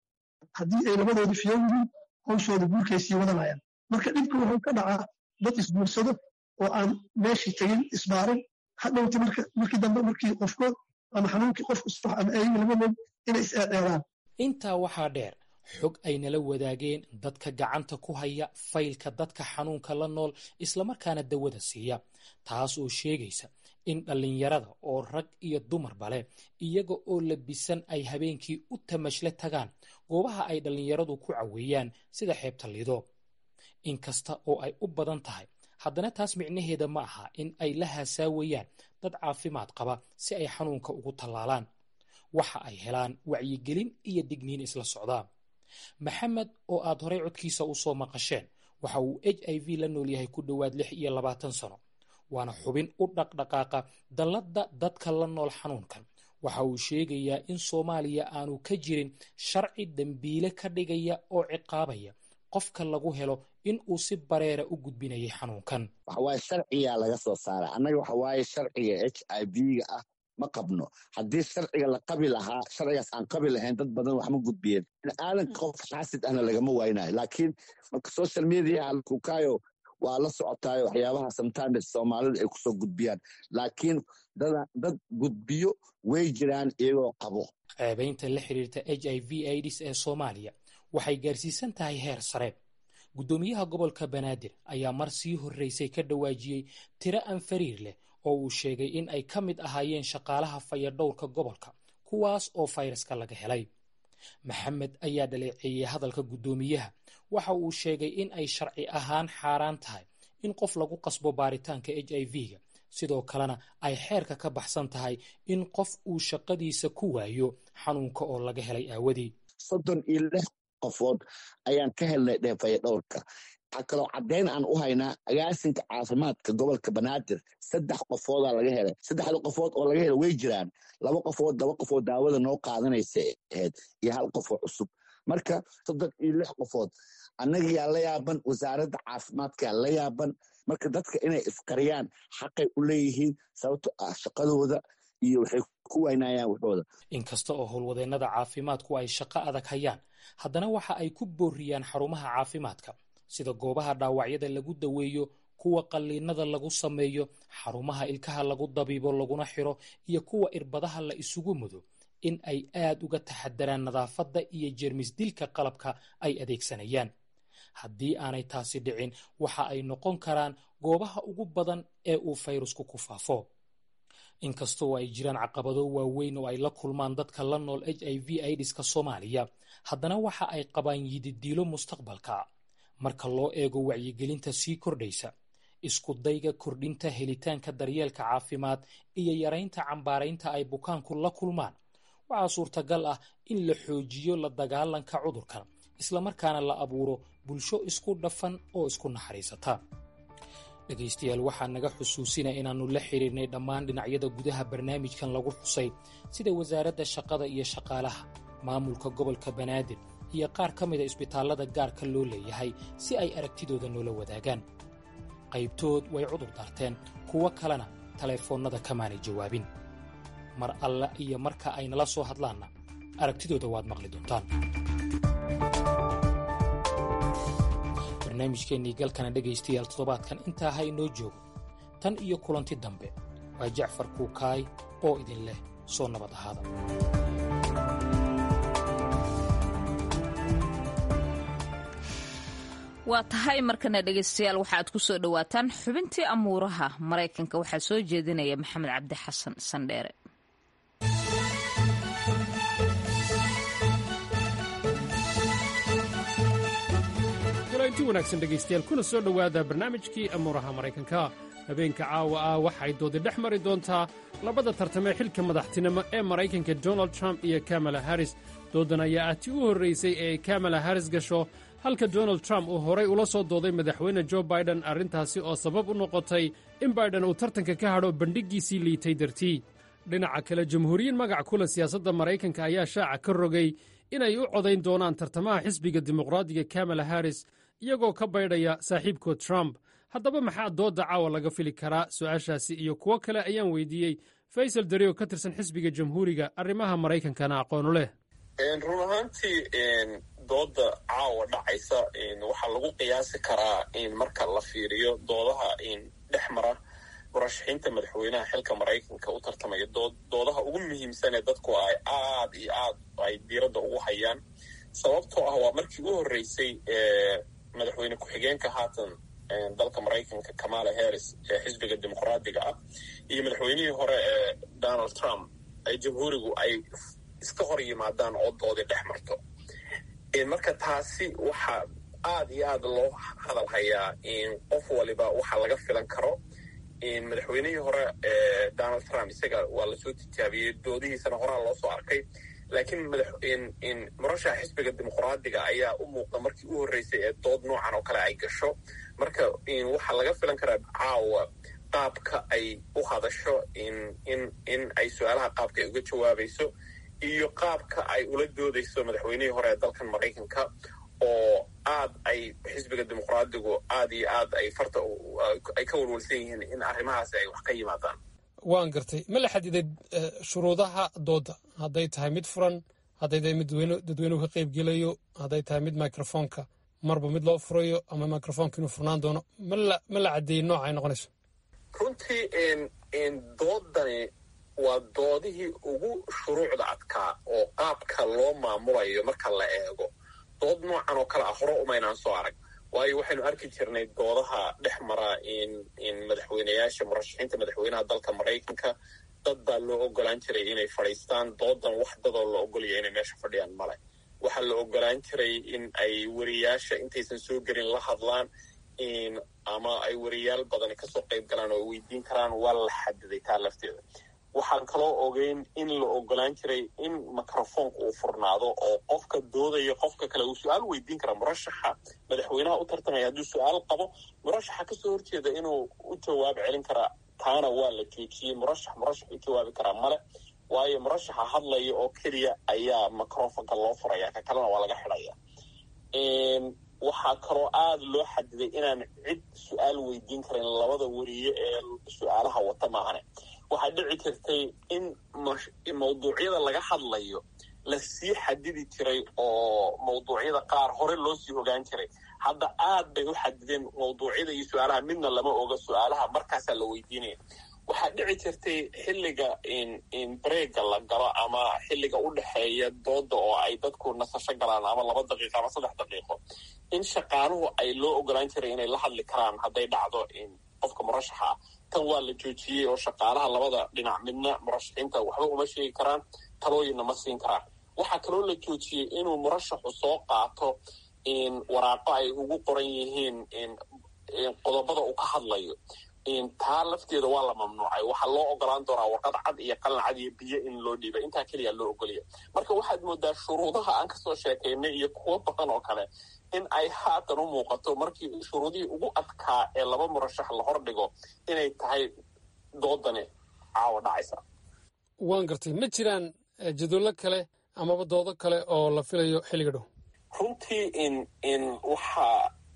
haddii ay labadoodii fiyo yihiin hawshooda guurkay sii wadanayaan marka dhibka wuxuu ka dhacaa dad isguursado oo aan meeshii tegin isbaarin hadhowti markii dambe markii qofkood ama xanuunkii qofku subax ama aygi labadood inay is eedeeraan intaa waxaa dheer xog ay nala wadaageen dadka gacanta ku haya faylka dadka xanuunka la nool islamarkaana dawada siiya taas oo sheegaysa in dhallinyarada oo rag iyo dumarba leh iyaga oo labisan ay habeenkii u tamashle tagaan goobaha ay dhallinyaradu ku caweeyaan sida xeebta lido inkasta oo ay u badan tahay haddana taas micnaheeda ma aha in ay la haasaawayaan dad caafimaad qaba si ay xanuunka ugu tallaalaan waxa ay helaan wacyigelin iyo digniin isla socdaa maxamed oo aad horay codkiisa u soo maqasheen waxa uu h i v la nool yahay ku dhowaad lix iyo labaatan sano waana xubin u dhaqdhaqaaqa dalladda dadka la nool xanuunkan waxa uu sheegayaa in soomaaliya aanu ka jirin sharci dembiile ka dhigaya oo ciqaabaya qofka lagu helo in uu si bareera u gudbinayay xanuunkan waxawaaye sharcigaa laga soo saara annaga waxawaaye sharciga h i v-ga ah ma qabno haddii sharciga la qabi lahaa sharcigaas aan qabi lahayn dad badan wax ma gudbiyeen aadanka qof xaasid ahna lagama waynayo laakiin marka social media alkukayo waa la socotaayo waxyaabaha sometimes soomaalidu ay kusoo gudbiyaan laakiin dad gudbiyo way jiraan iyagoo qabo ceebaynta la xiriirta h i v aids ee soomaaliya waxay gaarsiisan tahay heer sare guddoomiyaha gobolka banaadir ayaa mar sii horreysay ka dhawaajiyey tiro aan fariir leh oo uu sheegay in ay ka mid ahaayeen shaqaalaha fayadhowrka gobolka kuwaas oo fayraska laga helay maxamed ayaa dhaleeceeyey hadalka guddoomiyaha waxa uu sheegay in ay sharci ahaan xaaraan tahay in qof lagu qasbo baaritaanka h i v-ga sidoo kalena ay xeerka ka baxsan tahay in qof uu shaqadiisa ku waayo xanuunka oo laga helay aawadii soddon iyo lix qofood ayaan ka helnay dheefayadhowrka waxaa kaloo caddayn aan u haynaa agaasinka caafimaadka gobolka banaadir saddex qofoodaa laga helay saddexda qofood oo laga helay way jiraan laba qofood laba qofood daawada noo qaadanaysa ahayd iyo hal qofoo cusub marka soddon iyo lix qofood annagiyaa la yaaban wasaaradda caafimaadkaa la yaaban marka dadka inay isqariyaan xaqay u leeyihiin sababto ah shaqadooda iyo waxay ku waynayaan waxooda inkasta oo howlwadeennada caafimaadku ay shaqo adag hayaan haddana waxa ay ku booriyaan xarumaha caafimaadka sida goobaha dhaawacyada lagu daweeyo kuwa qalliinada lagu sameeyo xarumaha ilkaha lagu dabiibo laguna xiro iyo kuwa irbadaha la isugu mudo in ay aad uga taxadaraan nadaafadda iyo jeermis dilka qalabka ay adeegsanayaan haddii aanay taasi dhicin waxa ay noqon karaan goobaha ugu badan ee uu fayrusku ku faafo inkastoo ay jiraan caqabado waaweyn oo ay la kulmaan dadka la nool h i v aidiska soomaaliya haddana waxa ay qabaan yididiilo mustaqbalka marka loo eego wacyigelinta sii kordhaysa isku dayga kordhinta helitaanka daryeelka caafimaad iyo yaraynta cambaaraynta ay bukaanku la kulmaan waxaa suurtagal ah in la xoojiyo la dagaalanka cudurkan islamarkaana la abuuro bulsho isku dhafan oo isku naxariisata dhegaystayaal waxaa naga xusuusina inaannu la xiriirnay dhammaan dhinacyada gudaha barnaamijkan lagu xusay sida wasaaradda shaqada iyo shaqaalaha maamulka gobolka banaadir iyo qaar ka mida isbitaallada gaarka loo leeyahay si ay aragtidooda noola wadaagaan qaybtood way cudur daarteen kuwo kalena taleefoonnada kamaanay jawaabin mar alla iyo marka ay nala soo hadlaanna aragtidooda waad maqli doontaan barnaamijkeennii galkana dhegaystayaal toddobaadkan intaa ha inoo joogo tan iyo kulanti dambe waa jacfar kuukaay oo idin leh soo nabad ahaada waa tahay markana dhegaystayaal waxaad ku soo dhowaataan xubintii amuuraha maraykanka waxaa soo jeedinaya maxamed cabdi xasan sandheere inti wanaagsan dhegaystayaal kuna soo dhowaada barnaamijkii amuuraha maraykanka habeenka caawa ah waxay doodi dhex mari doontaa labada tartamee xilka madaxtinimo ee maraykanka donald trump iyo kamala harris doodan ayaa ah ti u horraysay ee ay kamala harris gasho halka donald trump uu horay ula soo dooday madaxweyne jo baiden arrintaasi oo sabab u noqotay in baiden uu tartanka ka hadho bandhiggiisii liitay dartii dhinaca kale jamhuuriyiin magac kule siyaasadda maraykanka ayaa shaaca ka rogay inay u codayn doonaan tartamaha xisbiga dimuqraadiga kamala harris iyagoo ka baydhaya saaxiibkood trump haddaba maxaa doodda caawa laga fili karaa su'aashaasi iyo kuwo kale ayaan weydiiyey faysal dario ka tirsan xisbiga jamhuuriga arrimaha maraykankana aqoonu leh run ahaantii dooda caawa dhacaysa waxaa lagu qiyaasi karaa marka la fiiriyo doodaha dhex mara murashaxiinta madaxweynaha xilka maraykanka u tartamaya doodaha ugu muhiimsan ee dadku ay aad iyo aad ay diiradda ugu hayaan sababtoo ah waa markii u horreysay madaxweyne ku-xigeenka haatan dalka maraykanka kamala harris ee xisbiga dimuqraadiga ah iyo madaxweynihii hore ee donald trump ay jamhuurigu ay iska hor yimaadaan oo doodi dhex marto marka taasi waxaa aad iyo aad loo hadal hayaa qof waliba waxa laga filan karo madaxweynihii hore ee donald trump isaga waa lasoo tijaabiyey doodihiisana horaa loo soo arkay laakiin murashaxa xisbiga dimuqraadiga ayaa u muuqda markii u horreysay ee dood noocan oo kale ay gasho marka waxaa laga filan karaa caawa qaabka ay u hadasho in ay su-aalaha qaabka ay uga jawaabayso iyo qaabka ay ula doodayso madaxweynihii hore ee dalkan maraykanka oo aad ay xisbiga dimuqraadigu aad iyo aad ay farta ay ka walwalsan yihiin in arrimahaasi ay wax ka yimaadaan waan gartay ma la xadiday shuruudaha doodda hadday tahay mid furan hadday tahay mid dadweynuhu ka qayb gelayo hadday tahay mid microfoonka marba mid loo furayo ama microfoonka inuu furnaan doono ma la caddeeyey nooca ay noqonayso runtii doodani waa doodihii ugu shuruucda adkaa oo qaabka loo maamulayo marka la eego dood noocan oo kale ah hore umaynaan soo arag waayo waxaynu arki jirnay doodaha dhex mara madaxweyneyaasha murashaxiinta madaxweynaha dalka maraykanka dad baa loo ogolaan jiray inay fadhiistaan doodan wax dadoo la ogolaya inay meesha fadhiyaan male waxaa la ogolaan jiray in ay wariyaasha intaysan soo gelin la hadlaan ama ay wariyaal badani kasoo qayb galaan oo weydiin karaan waa la xadiday taa lafteeda waxaan kaloo ogeyn in la ogolaan jiray in microfoonka uu furnaado oo qofka doodaya qofka kale uu su-aal weydiin kara murashaxa madaxweynaha u tartamaya hadduu su-aal qabo murashaxa kasoo horjeeda inuu u jawaab celin karaa taana waa la joojiyey murashax murashax u jawaabi karaa male waayo murashaxa hadlaya oo keliya ayaa microfonka loo furaya ka kalena waa laga xidaya waxaa kaloo aada loo xadiday inaan cid su-aal weydiin karin labada weriye ee su-aalaha wata maahane waxaa dhici jirtay in mawduucyada laga hadlayo lasii xadidi jiray oo mawduucyada qaar hore loo sii ogaan jiray hadda aad bay u xadideen mawduucyada iyo su-aalaha midna lama oga su-aalaha markaasaa la weydiinaya waxaa dhici jirtay xilliga breega la galo ama xilliga u dhexeeya dooda oo ay dadku nasasho galaan ama laba daqiiqo ama saddex daqiiqo in shaqaaluhu ay loo ogolaan jiray inay la hadli karaan hadday dhacdo qofka murashaxa ah tan waa la joojiyey oo shaqaalaha labada dhinac midna murashaxiinta waxba uma sheegi karaan talooyinna ma siin karaan waxaa kaloo la joojiyey inuu murashaxu soo qaato waraaqo ay ugu qoran yihiin qodobada uu ka hadlayo taa lafteeda waa la mamnuucay waxaa loo ogolaan doonaa warqad cad iyo qalin cad iyo biyo in loo dhiiba intaa keliya loo ogoliya marka waxaad moodaa shuruudaha aan kasoo sheekaynay iyo kuwo badan oo kale in ay haatan u muuqato markii shuruudihii ugu adkaa ee laba murashax la hordhigo inay tahay doodani caawa dhacaysa waan gartay ma jiraan jadwallo kale amaba doodo kale oo la filayo xilliga dhow runtii in in waxaa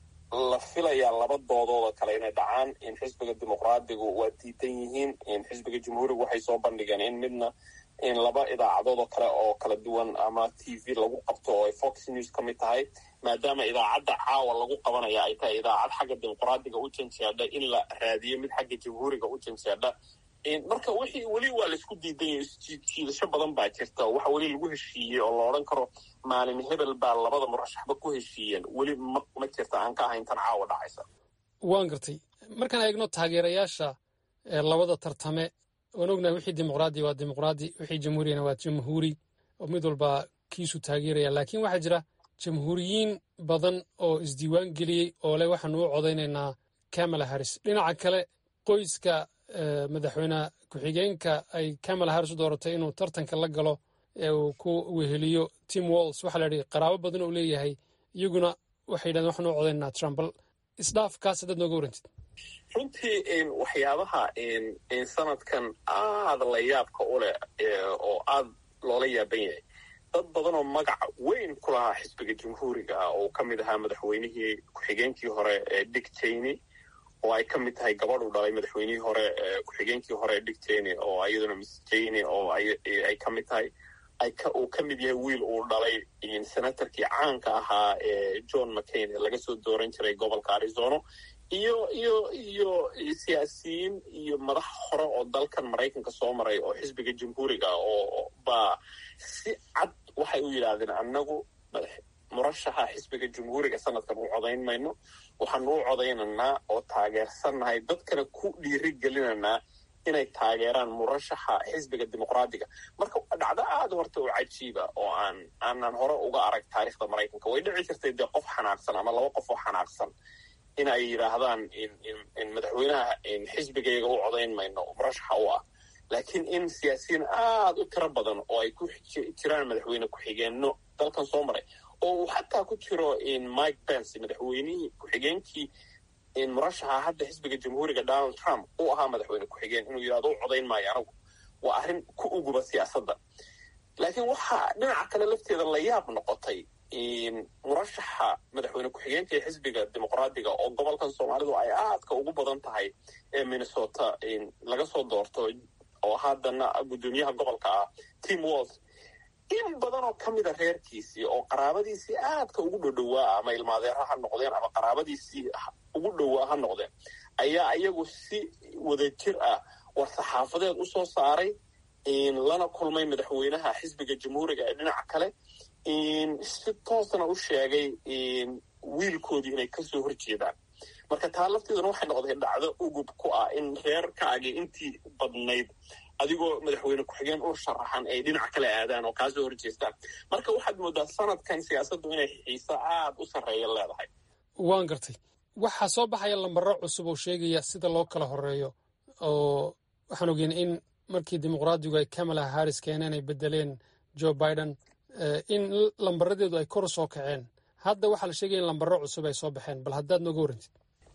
la filayaa laba doodooda kale inay dhacaan in xisbiga dimuqraadigu waa diidan yihiin in xisbiga jumhuurigu waxay soo bandhigeen in midna in laba idaacadood oo kale oo kala duwan ama t v lagu qabto oo ay fox news ka mid tahay maadaama idaacadda caawa lagu qabanaya ay tahay idaacad xagga dimuqraadiga u janjeedha in la raadiyo mid xagga jamhuuriga u janjeedha marka wixii weli waa laisku diidan yahay isjiidasho badan baa jirta waxa weli lagu heshiiyey oo la odhan karo maalin hebel baa labada murashaxba ku heshiiyeen weli ma jirta aan ka ahayn tan caawa dhacaysa waan gartay markaan eegno taageerayaasha labada tartame waan ognahay wixii dimuqraadi waa dimuqraadi wixii jamhuuriyana waa jamhuuri oo mid walba kiisu taageeraya laakiin waxaa jira jamhuuriyiin badan oo isdiiwaan geliyey oo leh waxaanu u codaynaynaa kamala harris dhinaca kale qoyska madaxweyne ku-xigeenka ay kamala harris u dooratay inuu tartanka la galo ee uu ku weheliyo tim walls waxaa la yidhi qaraabo badan oo leeyahay iyaguna waxay yidhahdeen waxaanu u codaynaa trump bal isdhaafkaas haddaad nooga warantid runtii waxyaabaha sanadkan aada la yaabka u leh oo aada loola yaaban yahay dad badan oo magac weyn ku lahaa xisbiga jamhuuriga ah oo ka mid ahaa madaxweynihii ku-xigeenkii hore ee dick cheney oo ay ka mid tahay gabadh uu dhalay madaxweynihii hore ku-xigeenkii hore dick cheney oo iyaduna miss cheney oo ay ka mid tahay uu ka mid yahay wiil uu dhalay senatorkii caanka ahaa ee john mccain ee laga soo dooran jiray gobolka arizona iyo iyo iyo siyaasiyiin iyo madax hore oo dalkan maraykanka soo maray oo xisbiga jamhuuriga oo baa si cad waxay u yidhaahdeen annagu murashaxa xisbiga jamhuuriga sanadkan u codayn mayno waxaanu u codaynaynaa oo taageersannahay dadkana ku dhiiri gelinanaa inay taageeraan murashaxa xisbiga dimuqraadiga marka dhacdo aada horta oo cajiiba oo aan aanan hore uga arag taarikhda maraykanka way dhici jirtay dee qof xanaaqsan ama laba qof oo xanaaqsan in ay yidhaahdaan madaxweynaha xisbigayga u codayn mayno murashaxa u ah laakiin in siyaasiyiin aada u tiro badan oo ay ku jiraan madaxweyne ku-xigeenno dalkan soo maray oo uu xataa ku jiro mike pence madaxweynihii ku-xigeenkii murashaxa hadda xisbiga jamhuuriga donald trump uu ahaa madaxweyne ku-xigeen inuu yidhahdo u codayn maayo anagu waa arrin ku uguba siyaasadda laakiin waxaa dhinaca kale lafteeda la yaab noqotay murashaxa madaxweyne ku-xigeenka ee xisbiga dimuqraadiga oo gobolkan soomaalidu ay aadka ugu badan tahay ee minnesota laga soo doorto oo haddana guddoomiyaha gobolka ah tim walls in badan oo ka mida reerkiisii oo qaraabadiisii aadka ugu dhodhowaa ama ilmaadeera ha noqdeen ama qaraabadiisii ugu dhowaa ha noqdeen ayaa iyagu si wadajir ah war saxaafadeed u soo saaray lana kulmay madaxweynaha xisbiga jamhuuriga ee dhinaca kale si toosna u sheegay wiilkoodii inay kasoo horjeedaan marka taa lafteeduna waxay noqday dhacdo ugub ku ah in reerkaagii intii badnayd adigoo madaxweyne ku-xigeen u sharaxan ay dhinac kale aadaan oo kaasoo horjeestaan marka waxaad moodaa sanadkan siyaasaddu inay xiise aada u sarreeya leedahay waan gartay waxaa soo baxaya lambaro cusub oo sheegaya sida loo kala horeeyo oo waxaan ogeyn in markii dimuqraadigu ay kamala harris keeneen ay bedeleen joe biden in lambaradeedu ay kor soo kaceen hadda waxaa la sheegaya in lambaro cusub ay soo baxeen bal haddaad nooga warrantid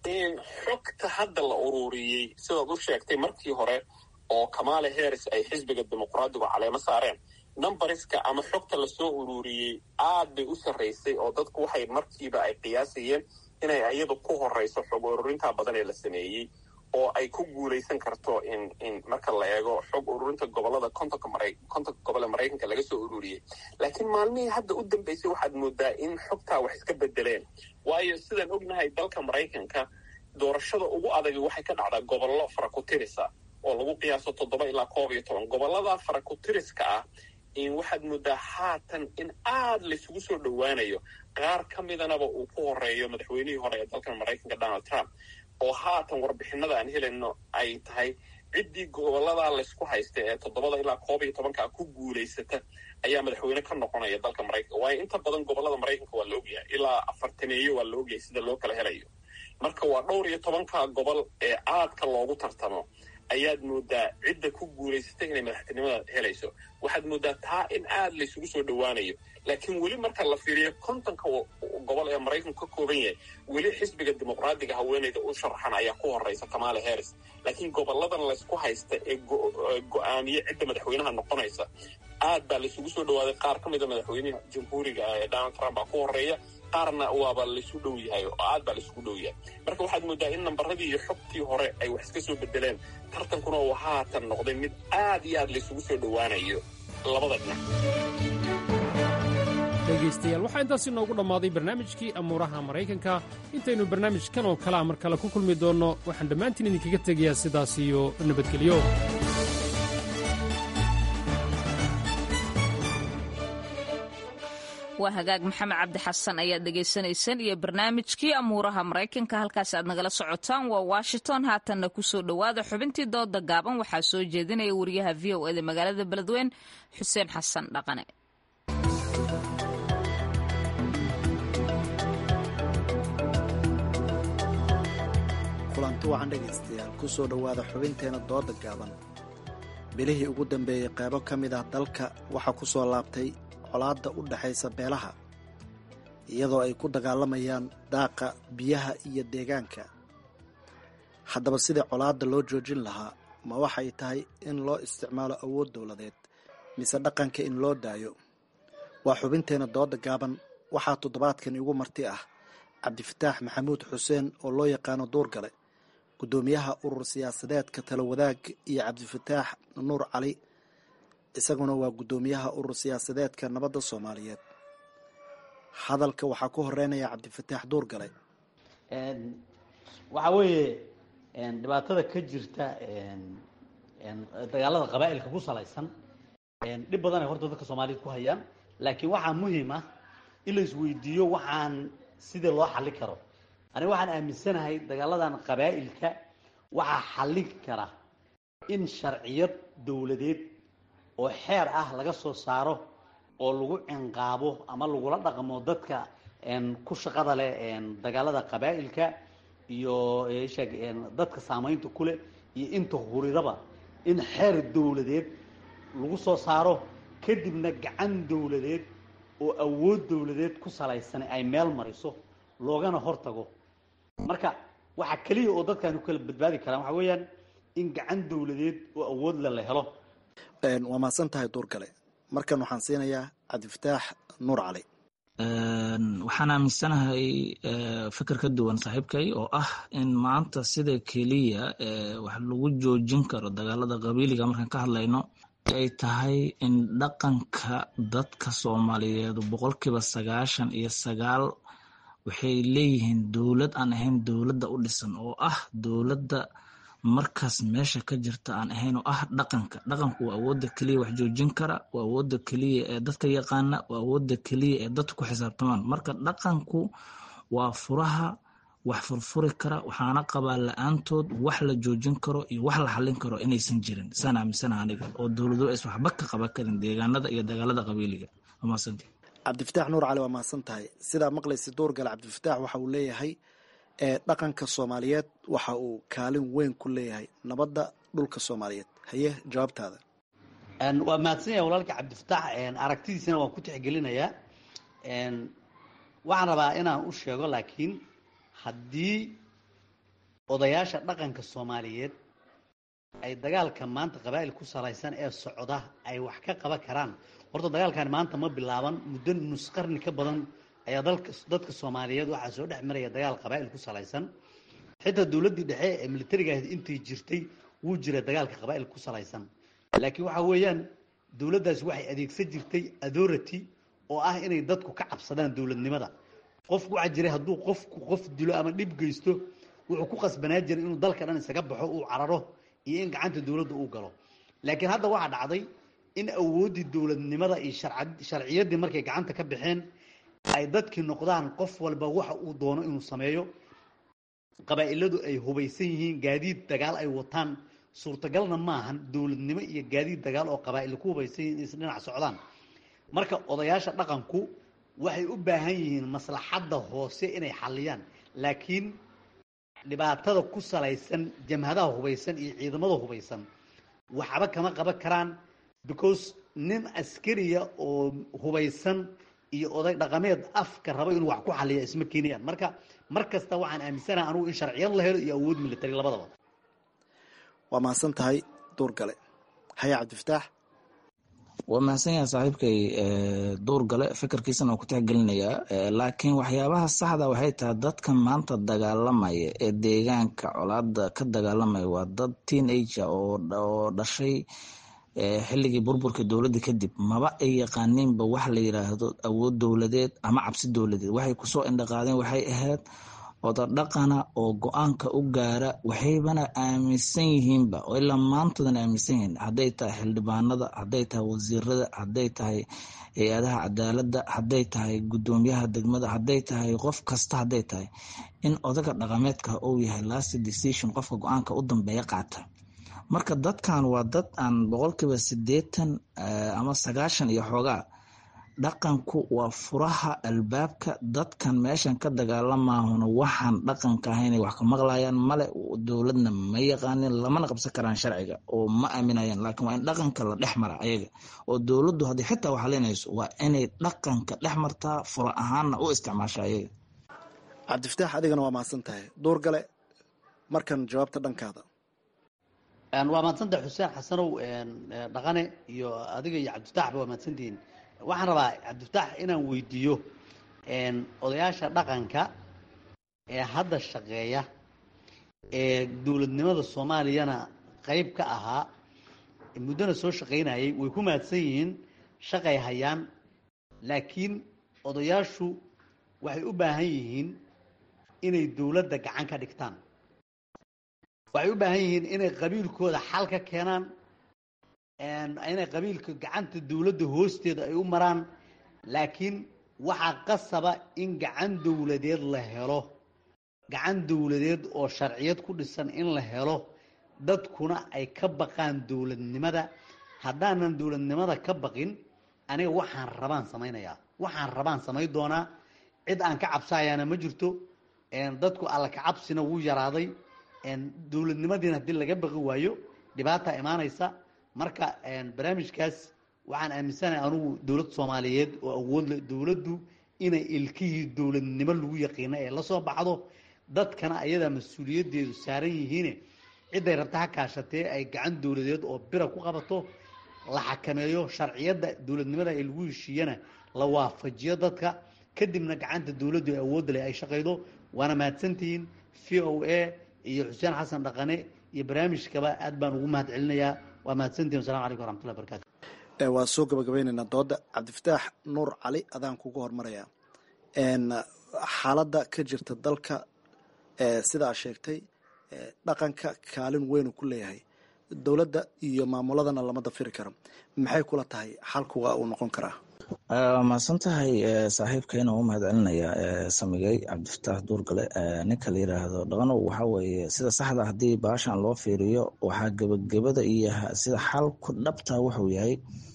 xogta hadda la ururiyey sidaad u sheegtay markii hore oo kamala harris ay xisbiga dimuqraadigu caleemo saareen numbariska ama xogta lasoo ururiyey aad bay u sarraysay oo dadku waxay markiiba ay qiyaasayeen inay iyadu ku horeyso xog ururinta badan ee la sameeyey oo ay ku guulaysan karto in in marka la eego xog ururinta gobolada kontonka mara kontonka gobol ee maraykanka laga soo ururiyey laakiin maalmihii hadda u dambeysay waxaad moodaa in xogtaa wax iska bedeleen waayo sidaan ognahay dalka maraykanka doorashada ugu adag waxay ka dhacdaa gobollo farakutirisa oo lagu qiyaaso toddoba ilaa koob iyo toban gobollada farakutiriska ah waxaad moodaa haatan in aad laysugu soo dhowaanayo qaar ka midanaba uu ku horeeyo madaxweynihii hore ee dalkan maraykanka donald trump oo haatan warbixinada aan helayno ay tahay ciddii gobolladaa laysku haysta ee toddobada ilaa koob iyo tobanka ku guulaysata ayaa madaxweyne ka noqonaya dalka maraykanka waayo inta badan gobollada maraykanka waa la ogyahay ilaa afartaneeyo waa la ogyahay sida loo kala helayo marka waa dhowr iyo tobanka gobol ee aadka loogu tartamo ayaad moodaa cidda ku guulaysata inay madaxtinimada helayso waxaad moodaa taa in aad laysugu soo dhowaanayo laakiin weli marka la fiiriyo kontonka gobol ee maraykanku ka kooban yahay weli xisbiga dimuqraadiga haweeneyda u sharaxan ayaa ku horeysa kamala harris laakiin goboladan laysku haysta ee go-aamiye cidda madaxweynaha noqonaysa aad baa laysugu soo dhowaaday qaar ka mida madaxweynaha jamhuuriga ee donald trump baa ku horeeya qaarna waaba laysu dhow yahay oo aad baa laysugu dhow yahay marka waxaad moodaa in nambaradii iyo xogtii hore ay wax iska soo bedeleen tartankuna uu haatan noqday mid aad iyo aad laysugu soo dhowaanayo labada dhinac dhegaystayaal waxaa intaas inoogu dhammaaday barnaamijkii amuuraha maraykanka intaynu barnaamijkan oo kalea mar kale ku kulmi doonno waxaan dhammaantiin idinkaga tegayaa sidaas iyo nabadgelyo waa hagaag maxamed cabdi xasan ayaad dhegaysanaysaan iyo barnaamijkii amuuraha maraykanka halkaas aad nagala socotaan waa washington haatanna kusoo dhowaada xubintii dooda gaaban waxaa soo jeedinaya wariyaha v o eda magaalada beledweyn xuseen xasan dhaqane kulanti wacan dhegaystayaal kusoo dhowaada xubinteena dooda gaaban bilihii ugu dambeeyey qaybo ka mid ah dalka waxaa ku soo laabtay colaadda u dhexaysa beelaha iyadoo ay ku dagaalamayaan daaqa biyaha iyo deegaanka haddaba sidii colaadda loo joojin lahaa ma waxay tahay in loo isticmaalo awood dowladeed mise dhaqanka in loo daayo waa xubinteena dooda gaaban waxaa toddobaadkan igu marti ah cabdifataax maxamuud xuseen oo loo yaqaano duurgale guddoomiyaha urur siyaasadeedka talo wadaag iyo cabdifataax nuur cali isaguna waa guddoomiyaha urur siyaasadeedka nabadda soomaaliyeed hadalka waxaa ku horeynaya cabdifataax duurgale waxaa weeye dhibaatada ka jirta dagaalada qabaa'ilka ku salaysan dhib badan ay horta dadka soomaaliyeed ku hayaan laakiin waxaa muhiim ah in la isweydiiyo waxaan sidii loo xallin karo aniga waxaan aaminsanahay dagaaladan qabaa'ilka waxaa xallin kara in sharciyad dowladeed oo xeer ah laga soo saaro oo lagu cinqaabo ama lagula dhaqmo dadka ku shaqada leh dagaalada qabaa'ilka iyo sheeg dadka saamaynta kuleh iyo inta huridaba in xeer dowladeed lagu soo saaro kadibna gacan dowladeed oo awood dowladeed ku salaysan ay meel mariso loogana hortago marka waxaa keliya oo dadkan ku kala badbaadi karaan waxaa weeyaan in gacan dowladeed oo awood le la helo waa mahadsan tahay duurgale markan waxaan siinayaa cabdifataax nuur cali waxaan aaminsanahay fikir ka duwan saaxiibkay oo ah in maanta sida keliya wax lagu joojin karo dagaalada qabiiliga markaan ka hadlayno ay tahay in dhaqanka dadka soomaaliyeed boqolkiiba sagaashan iyo sagaal waxay leeyihiin dowlad aan ahayn dowladda u dhisan oo ah dowladda markaas meesha ka jirta aan ahayn oo ah dhaqanka dhaqanku waa awoodda keliya wax joojin kara waa awoodda keliya ee dadka yaqaana waa awoodda keliya ee dadku ku xisaabtamaan marka dhaqanku waa furaha wax furfuri kara waxaana qabaa la-aantood wax la joojin karo iyo wax la xallin karo inaysan jirin saan aaminsanaha aniga oo dowladu ays waxba ka qaban karin deegaanada iyo dagaalada qabiiliga waa mahadsanti cabdifataax nuur cali waa mahadsan tahay sidaa maqlaysa duurgale cabdifataax waxa uu leeyahay ee dhaqanka soomaaliyeed waxa uu kaalin weyn ku leeyahay nabadda dhulka soomaaliyeed haye jawaabtaada waa mahadsan yahay walaalka cabdifataax aragtidiisana waan ku tixgelinayaa waxaan rabaa inaan u sheego laakiin haddii odayaasha dhaqanka soomaaliyeed ay dagaalka maanta qabaa'il ku salaysan ee socda ay wax ka qaban karaan horta dagaalkan maanta ma bilaaban muddo nus qarni ka badan ayaa dalka dadka soomaaliyeed waxaa soo dhex maraya dagaal qabaa'il ku salaysan xitaa dowladdii dhexe ee militariga ahayd intay jirtay wuu jira dagaalka qabaa'il ku salaysan laakiin waxa weeyaan dowladdaasi waxay adeegsan jirtay authority oo ah inay dadku ka cabsadaan dowladnimada qofku waxaa jiray hadduu qofku qof dilo ama dhib geysto wuxuu ku qasbanaa jiray inuu dalka dhan isaga baxo uu cararo iyo in gacanta dowladda uu galo laakiin hadda waxaa dhacday in awooddii dowladnimada iyo sharciyaddii markay gacanta ka baxeen ay dadkii noqdaan qof walba waxa uu doono inuu sameeyo qabaa'iladu ay hubaysan yihiin gaadiid dagaal ay wataan suurtagalna maahan dowladnimo iyo gaadiid dagaal oo qabaa'il ku hubaysan yihiin is dhinac socdaan marka odayaasha dhaqanku waxay u baahan yihiin maslaxadda hoose inay xalliyaan laakiin dhibaatada ku salaysan jamhadaha hubaysan iyo ciidamada hubaysan waxba kama qaban karaan because nin askariya oo hubaysan iyo oday dhaqameed afka raba inuu wax ku xaliya isma keenayaan marka mar kasta waxaan aaminsanaha anugu in sharciyad la helo iyo awood military labadaba waa mahadsan tahay duurgale haya cabdifataax waa mahadsan yahay saaxiibkay duur gale fikirkiisana waa ku tixgelinayaa laakiin waxyaabaha saxda waxay tahay dadka maanta dagaalamaya ee deegaanka colaada ka dagaalamaya waa dad teen ager oo dhashay xilligii burburka dowladda kadib maba ay yaqaaniinba wax la yiraahdo awood dowladeed ama cabsi dowladeed waxay kusoo indhaqaadeen waxay ahayd oda dhaqana oo go-aanka u gaara waxaybana aaminsan yihiinba oo ilaa maantadan aaminsan yihiin hadday tahay xildhibaanada hadday tahay wasiirada hadday tahay hay-adaha cadaaladda hadday tahay guddoomiyaha degmada hadday tahay qof kasta hadday tahay in odaga dhaqameedka uu yahay last decision qofka go-aanka u dambeeya qaata marka dadkan waa dad aan boqolkiiba sideetan ama sagaashan iyo xoogaa dhaqanku waa furaha albaabka dadkan meeshan ka dagaalamaahuna waxaan dhaqanka ahayn wax ka maqlayaan male dowladna ma yaqaanin lamana qabsan karaan sharciga oo ma aaminayaan laakiin waa in dhaqanka la dhex mara ayaga oo dowladdu haddii xitaa wax halinayso waa inay dhaqanka dhex martaa fura ahaanna u isticmaasha ayaga cabdifataax adigana waa mahadsan tahay duurgale markan jawaabta dhankaada waa mahadsantahay xuseen xasanow dhaqane iyo adiga iyo cabdifataxba waa mahadsantihiin waxaan rabaa cabdifataax inaan weydiiyo odayaasha dhaqanka ee hadda shaqeeya ee dowladnimada soomaaliyana qayb ka ahaa muddona soo shaqaynayay way ku mahadsan yihiin shaqay hayaan laakiin odayaashu waxay u baahan yihiin inay dowladda gacan ka dhigtaan waxay u baahan yihiin inay qabiilkooda xal ka keenaan inay qabiilka gacanta dowladda hoosteeda ay u maraan laakiin waxaa qasaba in gacan dowladeed la helo gacan dowladeed oo sharciyad ku dhisan in la helo dadkuna ay ka baqaan dowladnimada haddaanan dowladnimada ka baqin aniga waxaan rabaan samaynayaa waxaan rabaan samay doonaa cid aan ka cabsaayaana ma jirto dadku alla ka cabsina wuu yaraaday dowladnimadiina haddii laga baqi waayo dhibaataa imaanaysa marka barnaamijkaas waxaan aaminsanahay anugu dowlad soomaaliyeed oo awood leh dowladdu inay ilkihii dowladnimo lagu yaqiina ee la soo baxdo dadkana ayadaa mas-uuliyaddeedu saaran yihiine cidday rabta ha kaashatee ay gacan dowladeed oo bira ku qabato la xakameeyo sharciyadda dowladnimada ee lagu heshiiyana la waafajiyo dadka kadibna gacanta dowladdu ee awoodda leh ay shaqaydo waana mahadsantihiin v o a iyo xuseen xasan dhaqane iyo barnaamijkaba aad baan ugu mahad celinayaa waa mahadsantihin wasalamu calaykum waraxmatullahi barakatu waa soo gabagabeyneynaa dooda cabdifataax nuur cali adaan kugu hormarayaa xaaladda ka jirta dalka sida aa sheegtay dhaqanka kaalin weynu ku leeyahay dowladda iyo maamuladana lama dafiri karo maxay kula tahay xalku waa uu noqon karaa waa mahadsan tahay saaxiibkayna u mahad celinaya samigay cabdifataax duurgale ninka la yiraahdo dhaqanow waxaa weeye sida saxda haddii baashan loo fiiriyo waxaa gebagabada iyo sida xalku dhabta wuxuu yahay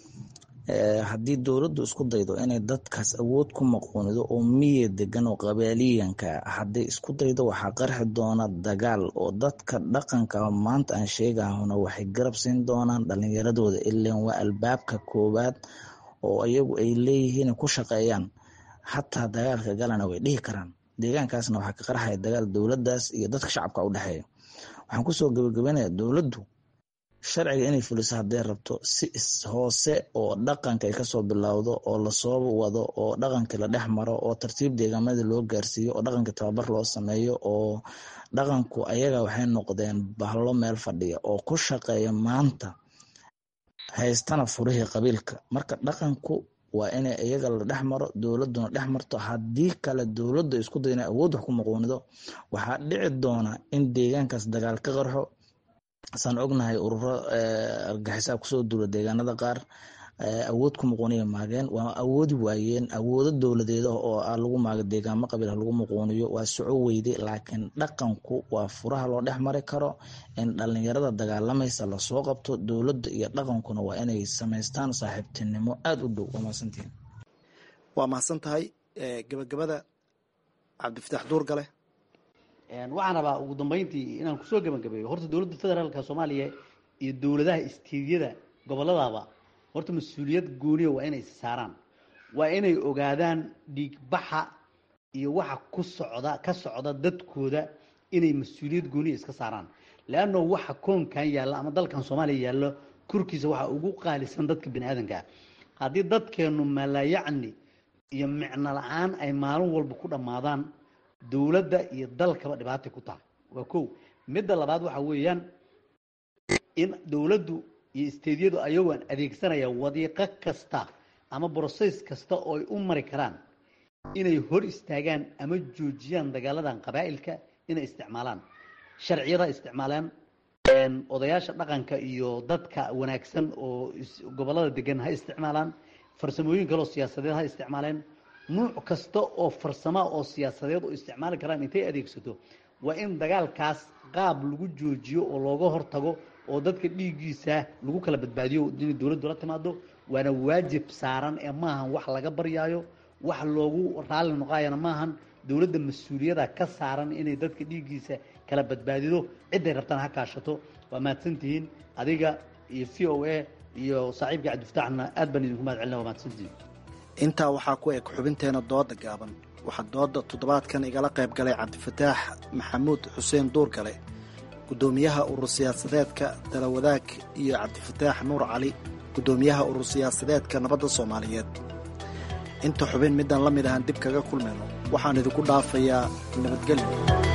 haddii dowladdu isku daydo inay dadkaas awood ku maquunido oo miya degan oo qabaaliyanka hadday isku daydo waxaa qarxi doona dagaal oo dadka dhaqanka maanta aan sheegahuna waxay garab siin doonaan dhalinyaradooda ilan waa albaabka koowaad oo iyagu ay leeyihiin ku shaqeeyaan xataa dagaalka galana way dhihi karaan deegaankaasna waxaa ka qarxaya dagaal dowladdaas iyo dadka shacabka u dhexeeya waxaan kusoo gabagabeynaya dowladdu sharciga inay fuliso hadday rabto si hoose oo dhaqanka ay kasoo bilowdo oo lasoo wado oo dhaqankii la dhex maro oo tartiib deegaamada loo gaarsiiyo oo dhaqankii tababar loo sameeyo oo dhaqanku ayaga waxay noqdeen bahlo meel fadhiya oo ku shaqeeya maanta haystana furihii qabiilka marka dhaqanku waa inay iyaga la dhex maro dowladuna dhex marto haddii kale dowladda isku day inay awood wax ku muquunido waxaa dhici doona in deegaankaas dagaal ka qarxo saan ognahay ururo argaxisaa kusoo duula deegaanada qaar awood ku muquuniya maageen waa awoodi waayeen awoodo dowladeeda oo lagu maaga deegaamo qabiil lagu muquuniyo waa soco weyde laakiin dhaqanku waa furaha loo dhex mari karo in dhalinyarada dagaalamaysa lasoo qabto dowladda iyo dhaqankuna waa inay samaystaan saaxiibtinimo aada u dhow waa mahadsantihin waa mahadsan tahay gabagabada cabdifataax duurgale waxaan rabaa ugu dambeyntii inaan kusoo gebagabeeyo horta dowladda federaalka soomaaliya iyo dowladaha istiidyada gobolladaba horta mas-uuliyad gooniya waa inay saaraan waa inay ogaadaan dhiigbaxa iyo waxa ku socda ka socda dadkooda inay mas-uuliyad gooniya iska saaraan leanno waxa koonkan yaalla ama dalkan soomaaliya yaallo korkiisa waxaa ugu qaalisan dadka bini aadankaa haddii dadkeennu malayacni iyo micno la-aan ay maalin walba ku dhammaadaan dowladda iyo dalkaba dhibaatay ku tahay waa kow midda labaad waxa weeyaan in dowladdu iyo isteedyadu ayagoon adeegsanaya wadiiqo kasta ama broses kasta oo ay u mari karaan inay hor istaagaan ama joojiyaan dagaaladan qabaa'ilka inay isticmaalaan sharciyada isticmaalaan odayaasha dhaqanka iyo dadka wanaagsan oo gobollada degan ha isticmaalaan farsamooyin kaleo siyaasadeed ha isticmaaleen nuuc kasta oo farsama oo siyaasadeed oo isticmaali karaan intay adeegsato waa in dagaalkaas qaab lagu joojiyo oo looga hortago oo dadka dhiiggiisa lagu kala badbaadiyo inay dowladdu la timaado waana waajib saaran ee maahan wax laga baryaayo wax loogu raalli noqaayana maahan dowladda mas-uuliyada ka saaran inay dadka dhiiggiisa kala badbaadido cidday rabtaan ha kaashato waa mahadsantihiin adiga iyo v o a iyo saaxiibka cabdifataaxna aad baan idinku mahad celina waa mahadsantihiin intaa waxaa ku eg xubinteena dooda gaaban waxaa dooda toddobaadkan igala qayb galay cabdifataax maxamuud xuseen duurgale guddoomiyaha urur siyaasadeedka dalawadaag iyo cabdifataax nuur cali guddoomiyaha urur siyaasadeedka nabadda soomaaliyeed inta xubin midaan la mid ahaan dib kaga kulmayno waxaan idinku dhaafayaa nabadgelyo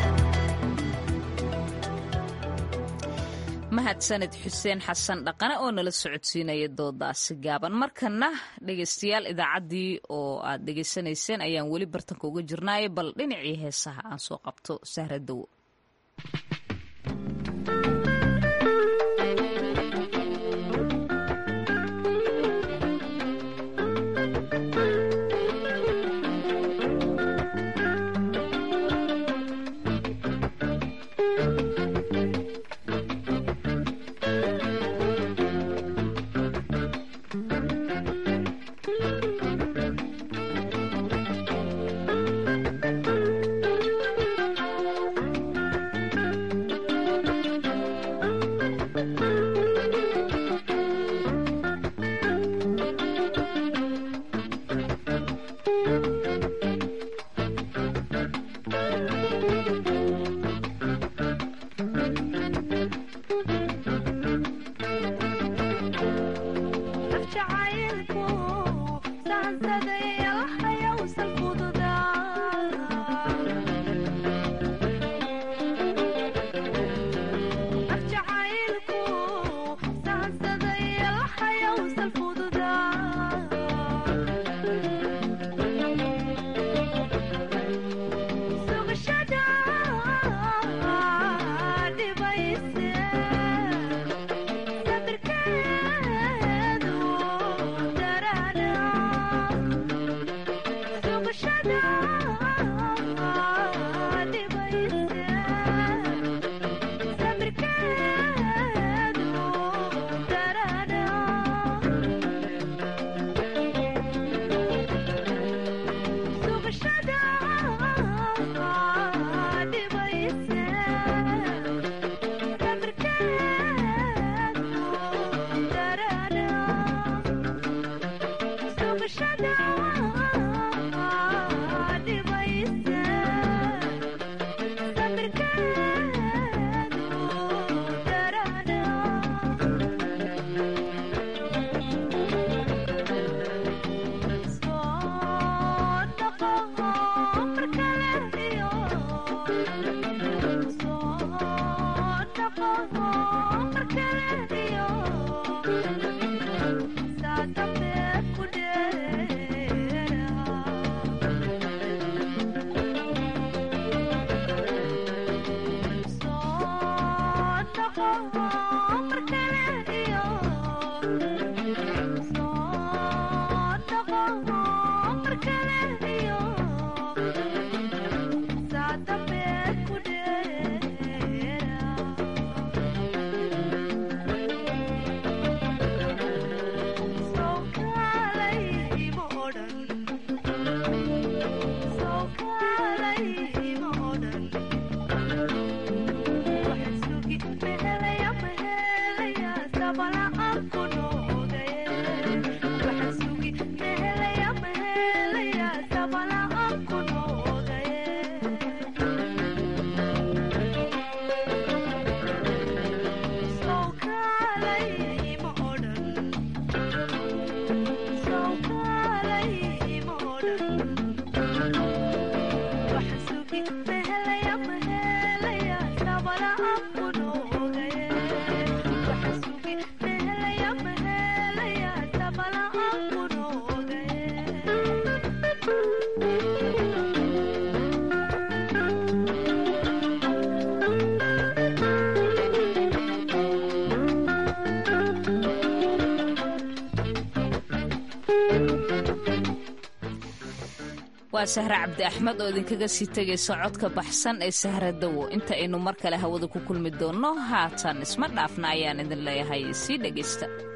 mahadsaned xuseen xasan dhaqane oo nala socodsiinaya doodaasi gaaban markana dhegaystayaal idaacaddii oo aad dhegaysanayseen ayaan weli bartanka uga jirnaaye bal dhinacii heesaha aan soo qabto sahradowo waa sahre cabdi axmed oo idinkaga sii tegaysa codka baxsan ee sahra dawo inta aynu mar kale hawada ku kulmi doonno haatan isma dhaafna ayaan idin leeyahay sii dhegaysta